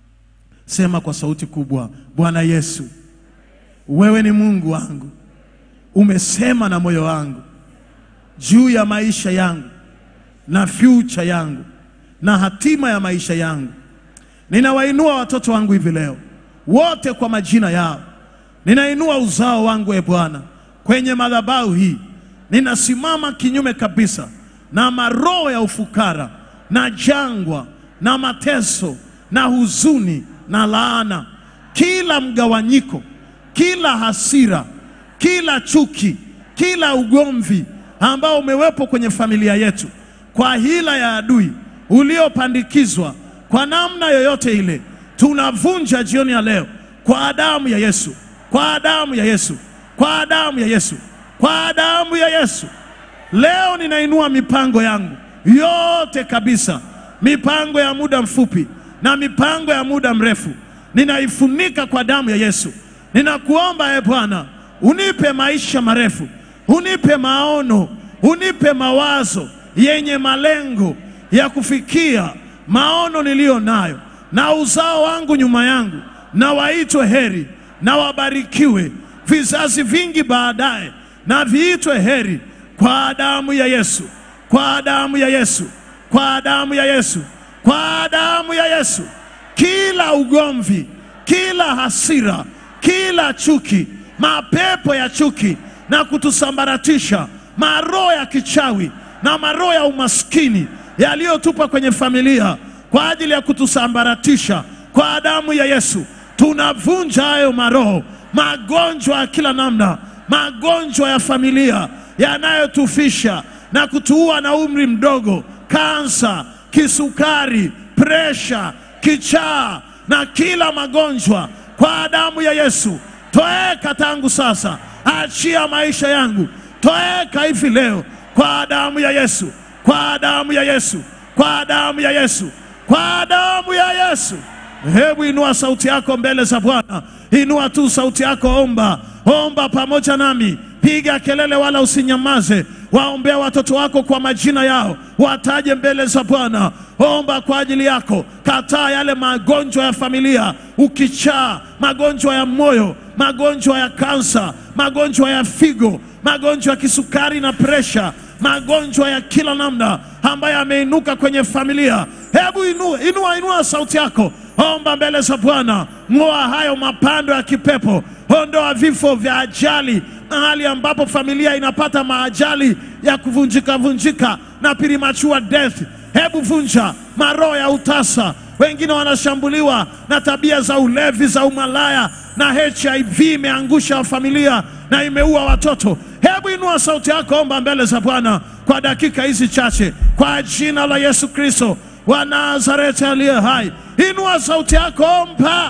sema kwa sauti kubwa: Bwana Yesu, wewe ni Mungu wangu, umesema na moyo wangu juu ya maisha yangu na future yangu na hatima ya maisha yangu. Ninawainua watoto wangu hivi leo wote kwa majina yao. Ninainua uzao wangu e Bwana kwenye madhabahu hii. ninasimama kinyume kabisa na maroho ya ufukara na jangwa na mateso na huzuni na laana, kila mgawanyiko, kila hasira, kila chuki, kila ugomvi ambao umewepo kwenye familia yetu kwa hila ya adui uliopandikizwa kwa namna yoyote ile, tunavunja jioni ya leo kwa damu ya Yesu, kwa damu ya Yesu, kwa damu ya Yesu, kwa damu ya Yesu. Leo ninainua mipango yangu yote kabisa, mipango ya muda mfupi na mipango ya muda mrefu, ninaifunika kwa damu ya Yesu. Ninakuomba e Bwana, unipe maisha marefu, unipe maono, unipe mawazo yenye malengo ya kufikia maono niliyo nayo, na uzao wangu nyuma yangu, na waitwe heri na wabarikiwe vizazi vingi baadaye, na viitwe heri kwa damu ya Yesu, kwa damu ya Yesu, kwa damu ya Yesu, kwa damu ya Yesu. Kila ugomvi, kila hasira, kila chuki, mapepo ya chuki na kutusambaratisha, maroho ya kichawi na maroho ya umaskini yaliyotupa kwenye familia kwa ajili ya kutusambaratisha, kwa damu ya Yesu tunavunja hayo maroho, magonjwa ya kila namna, magonjwa ya familia yanayotufisha na kutuua na umri mdogo, kansa, kisukari, presha, kichaa na kila magonjwa kwa damu ya Yesu. Toeka tangu sasa, achia maisha yangu, toeka hivi leo kwa damu ya Yesu, kwa damu ya Yesu, kwa damu ya Yesu, kwa damu ya Yesu. Hebu inua sauti yako mbele za Bwana, inua tu sauti yako, omba, omba pamoja nami, piga kelele wala usinyamaze. Waombea watoto wako kwa majina yao, wataje mbele za Bwana. Omba kwa ajili yako, kataa yale magonjwa ya familia, ukichaa, magonjwa ya moyo, magonjwa ya kansa, magonjwa ya figo, magonjwa ya kisukari na presha, magonjwa ya kila namna ambayo yameinuka kwenye familia. Hebu inua, inua, inua sauti yako, omba mbele za Bwana. Ng'oa hayo mapando ya kipepo, ondoa vifo vya ajali, mahali ambapo familia inapata maajali ya kuvunjika vunjika na premature death. Hebu vunja maroho ya utasa. Wengine wanashambuliwa na tabia za ulevi, za umalaya na HIV imeangusha familia na imeua watoto. Hebu inua sauti yako, omba mbele za Bwana kwa dakika hizi chache, kwa jina la Yesu Kristo wa Nazareti aliye hai. Inua sauti yako, omba.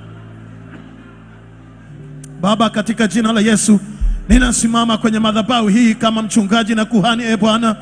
Baba, katika jina la Yesu ninasimama kwenye madhabahu hii kama mchungaji na kuhani. E Bwana,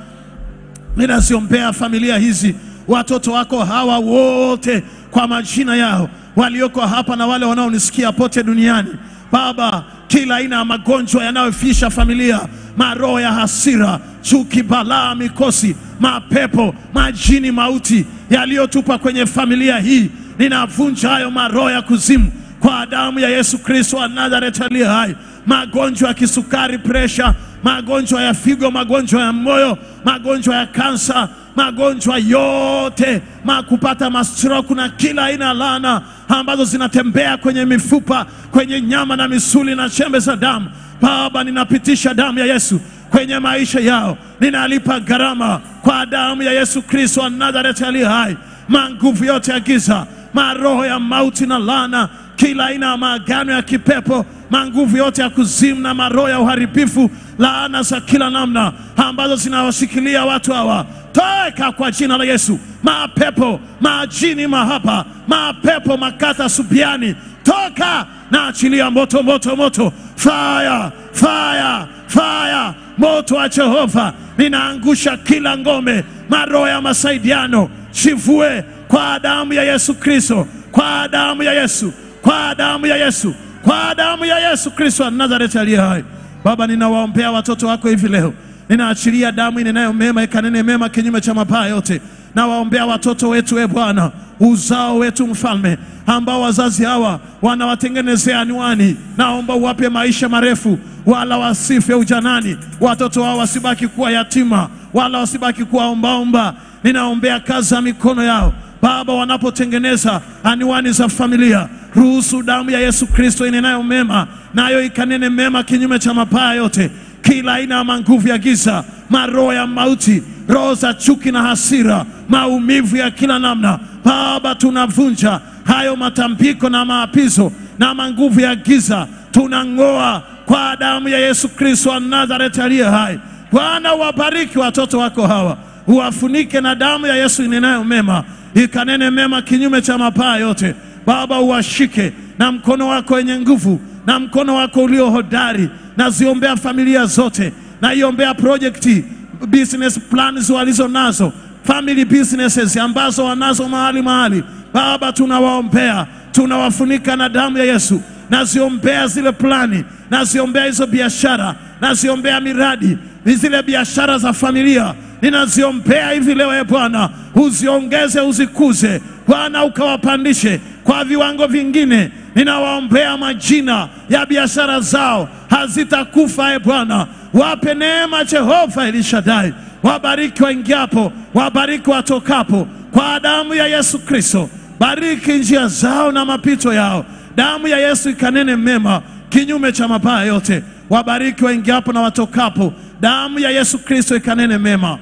ninaziombea familia hizi, watoto wako hawa wote kwa majina yao, walioko hapa na wale wanaonisikia pote duniani. Baba, kila aina ya magonjwa yanayofisha familia, maroho ya hasira, chuki, balaa, mikosi, mapepo, majini, mauti yaliyotupa kwenye familia hii, ninavunja hayo maroho ya kuzimu kwa damu ya Yesu Kristo wa Nazareti aliye hai. Magonjwa ya kisukari, presha, magonjwa ya figo, magonjwa ya moyo, magonjwa ya kansa, magonjwa yote ma kupata mastroku na kila aina ya laana ambazo zinatembea kwenye mifupa, kwenye nyama na misuli na chembe za damu. Baba, ninapitisha damu ya Yesu kwenye maisha yao, ninalipa gharama kwa damu ya Yesu Kristo wa Nazareti aliye hai. Manguvu yote ya giza, maroho ya mauti na laana kila aina ya maagano ya kipepo, manguvu yote ya kuzimu na maroho ya uharibifu, laana za kila namna ambazo zinawashikilia watu hawa, toeka kwa jina la Yesu. Mapepo, majini, mahaba, mapepo, makata, subiani, toka na achilia moto, moto, moto, fire, fire, fire, moto wa Jehova. Ninaangusha kila ngome, maroho ya masaidiano, chivue kwa damu ya Yesu Kristo, kwa damu ya Yesu kwa damu ya Yesu, kwa damu ya Yesu Kristo wa Nazareti aliye hai. Baba, ninawaombea watoto wako hivi leo, ninaachilia damu inenayo mema ikanene mema kinyume cha mabaya yote. Nawaombea watoto wetu, e Bwana, uzao wetu mfalme, ambao wazazi hawa wanawatengenezea anwani, naomba uwape maisha marefu, wala wasife ujanani. Watoto hao wasibaki kuwa yatima, wala wasibaki kuwa ombaomba. Ninaombea kazi ya mikono yao Baba, wanapotengeneza anwani za familia, ruhusu damu ya Yesu Kristo inenayo mema, nayo ikanene mema kinyume cha mabaya yote. kila aina ya manguvu ya giza, maroho ya mauti, roho za chuki na hasira, maumivu ya kila namna. Baba, tunavunja hayo matambiko na maapizo na manguvu ya giza, tunang'oa kwa damu ya Yesu Kristo wa Nazareti aliye hai. Bwana, wabariki watoto wako hawa, uwafunike na damu ya Yesu inenayo mema, ikanene mema kinyume cha mapaa yote. Baba, uwashike na mkono wako wenye nguvu na mkono wako ulio hodari. Naziombea familia zote, naiombea projekti business plans walizo nazo, family businesses ambazo wanazo mahali mahali. Baba, tunawaombea, tunawafunika na damu ya Yesu. Naziombea zile plani, naziombea hizo biashara, naziombea miradi, zile biashara za familia ninaziombea hivi leo. E Bwana, uziongeze, uzikuze Bwana, ukawapandishe kwa viwango vingine. Ninawaombea majina ya biashara zao hazitakufa. E Bwana, wape neema Jehova Elishadai, wabariki waingiapo, wabariki watokapo, kwa damu ya Yesu Kristo. Bariki njia zao na mapito yao, damu ya Yesu ikanene mema kinyume cha mabaya yote. Wabariki waingiapo na watokapo, damu ya Yesu Kristo ikanene mema.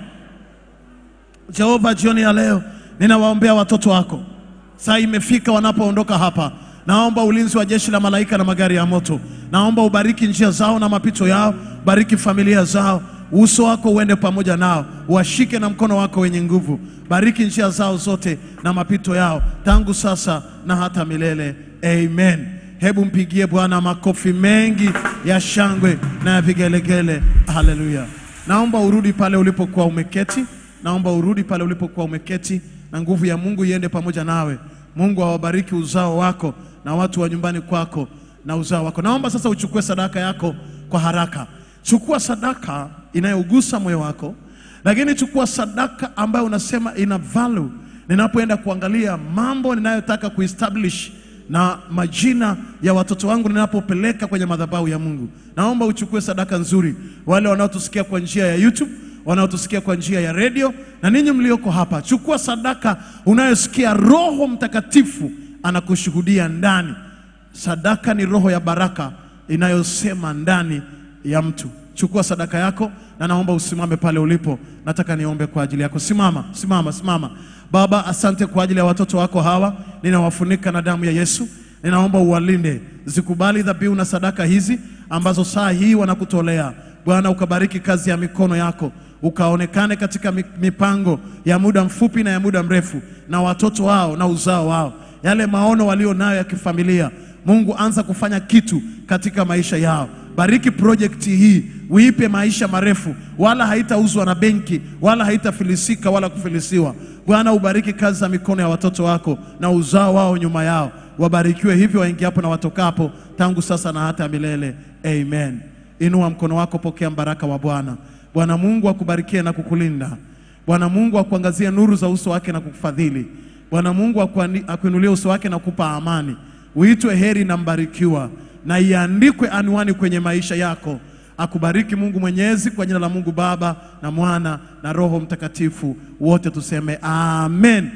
Jehova, jioni ya leo ninawaombea watoto wako, saa imefika wanapoondoka hapa. Naomba ulinzi wa jeshi la malaika na magari ya moto. Naomba ubariki njia zao na mapito yao, bariki familia zao, uso wako uende pamoja nao, washike na mkono wako wenye nguvu. Bariki njia zao zote na mapito yao, tangu sasa na hata milele. Amen. Hebu mpigie Bwana makofi mengi ya shangwe na ya vigelegele. Haleluya. Naomba urudi pale ulipokuwa umeketi. Naomba urudi pale ulipokuwa umeketi, na nguvu ya Mungu iende pamoja nawe. Mungu awabariki uzao wako na watu wa nyumbani kwako na uzao wako. Naomba sasa uchukue sadaka yako kwa haraka. Chukua sadaka inayogusa moyo wako, lakini chukua sadaka ambayo unasema ina value ninapoenda kuangalia mambo ninayotaka kuestablish na majina ya watoto wangu ninapopeleka kwenye madhabahu ya Mungu. Naomba uchukue sadaka nzuri, wale wanaotusikia kwa njia ya YouTube wanaotusikia kwa njia ya redio na ninyi mlioko hapa, chukua sadaka unayosikia Roho Mtakatifu anakushuhudia ndani. Sadaka ni roho ya baraka inayosema ndani ya mtu. Chukua sadaka yako, na naomba usimame pale ulipo. Nataka niombe kwa ajili yako. Simama, simama, simama. Baba, asante kwa ajili ya watoto wako hawa, ninawafunika na damu ya Yesu. Ninaomba uwalinde, zikubali dhabihu na sadaka hizi ambazo saa hii wanakutolea Bwana. Ukabariki kazi ya mikono yako, ukaonekane katika mi- mipango ya muda mfupi na ya muda mrefu, na watoto wao na uzao wao, yale maono walio nayo ya kifamilia. Mungu, anza kufanya kitu katika maisha yao. Bariki projekti hii, uipe maisha marefu, wala haitauzwa na benki, wala haitafilisika wala kufilisiwa. Bwana, ubariki kazi za mikono ya watoto wako na uzao wao nyuma yao, wabarikiwe hivyo waingiapo na watokapo, tangu sasa na hata milele. Amen. Inua mkono wako, pokea mbaraka wa Bwana. Bwana Mungu akubarikie na kukulinda. Bwana Mungu akuangazie nuru za uso wake na kukufadhili. Bwana Mungu akuani- akuinulie uso wake na kukupa amani. Uitwe heri na mbarikiwa, na iandikwe anwani kwenye maisha yako. Akubariki Mungu Mwenyezi, kwa jina la Mungu Baba na Mwana na Roho Mtakatifu. Wote tuseme amen.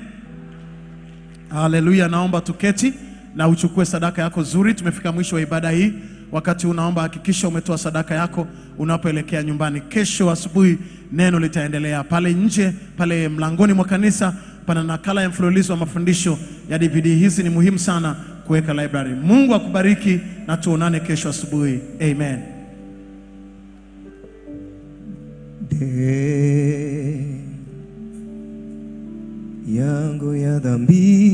Haleluya. Naomba tuketi na uchukue sadaka yako nzuri. Tumefika mwisho wa ibada hii. Wakati unaomba, hakikisha umetoa sadaka yako unapoelekea nyumbani. Kesho asubuhi neno litaendelea pale nje, pale mlangoni mwa kanisa pana nakala ya mfululizo wa mafundisho ya DVD. Hizi ni muhimu sana kuweka library. Mungu akubariki na tuonane kesho asubuhi. Amen. De yangu ya dhambi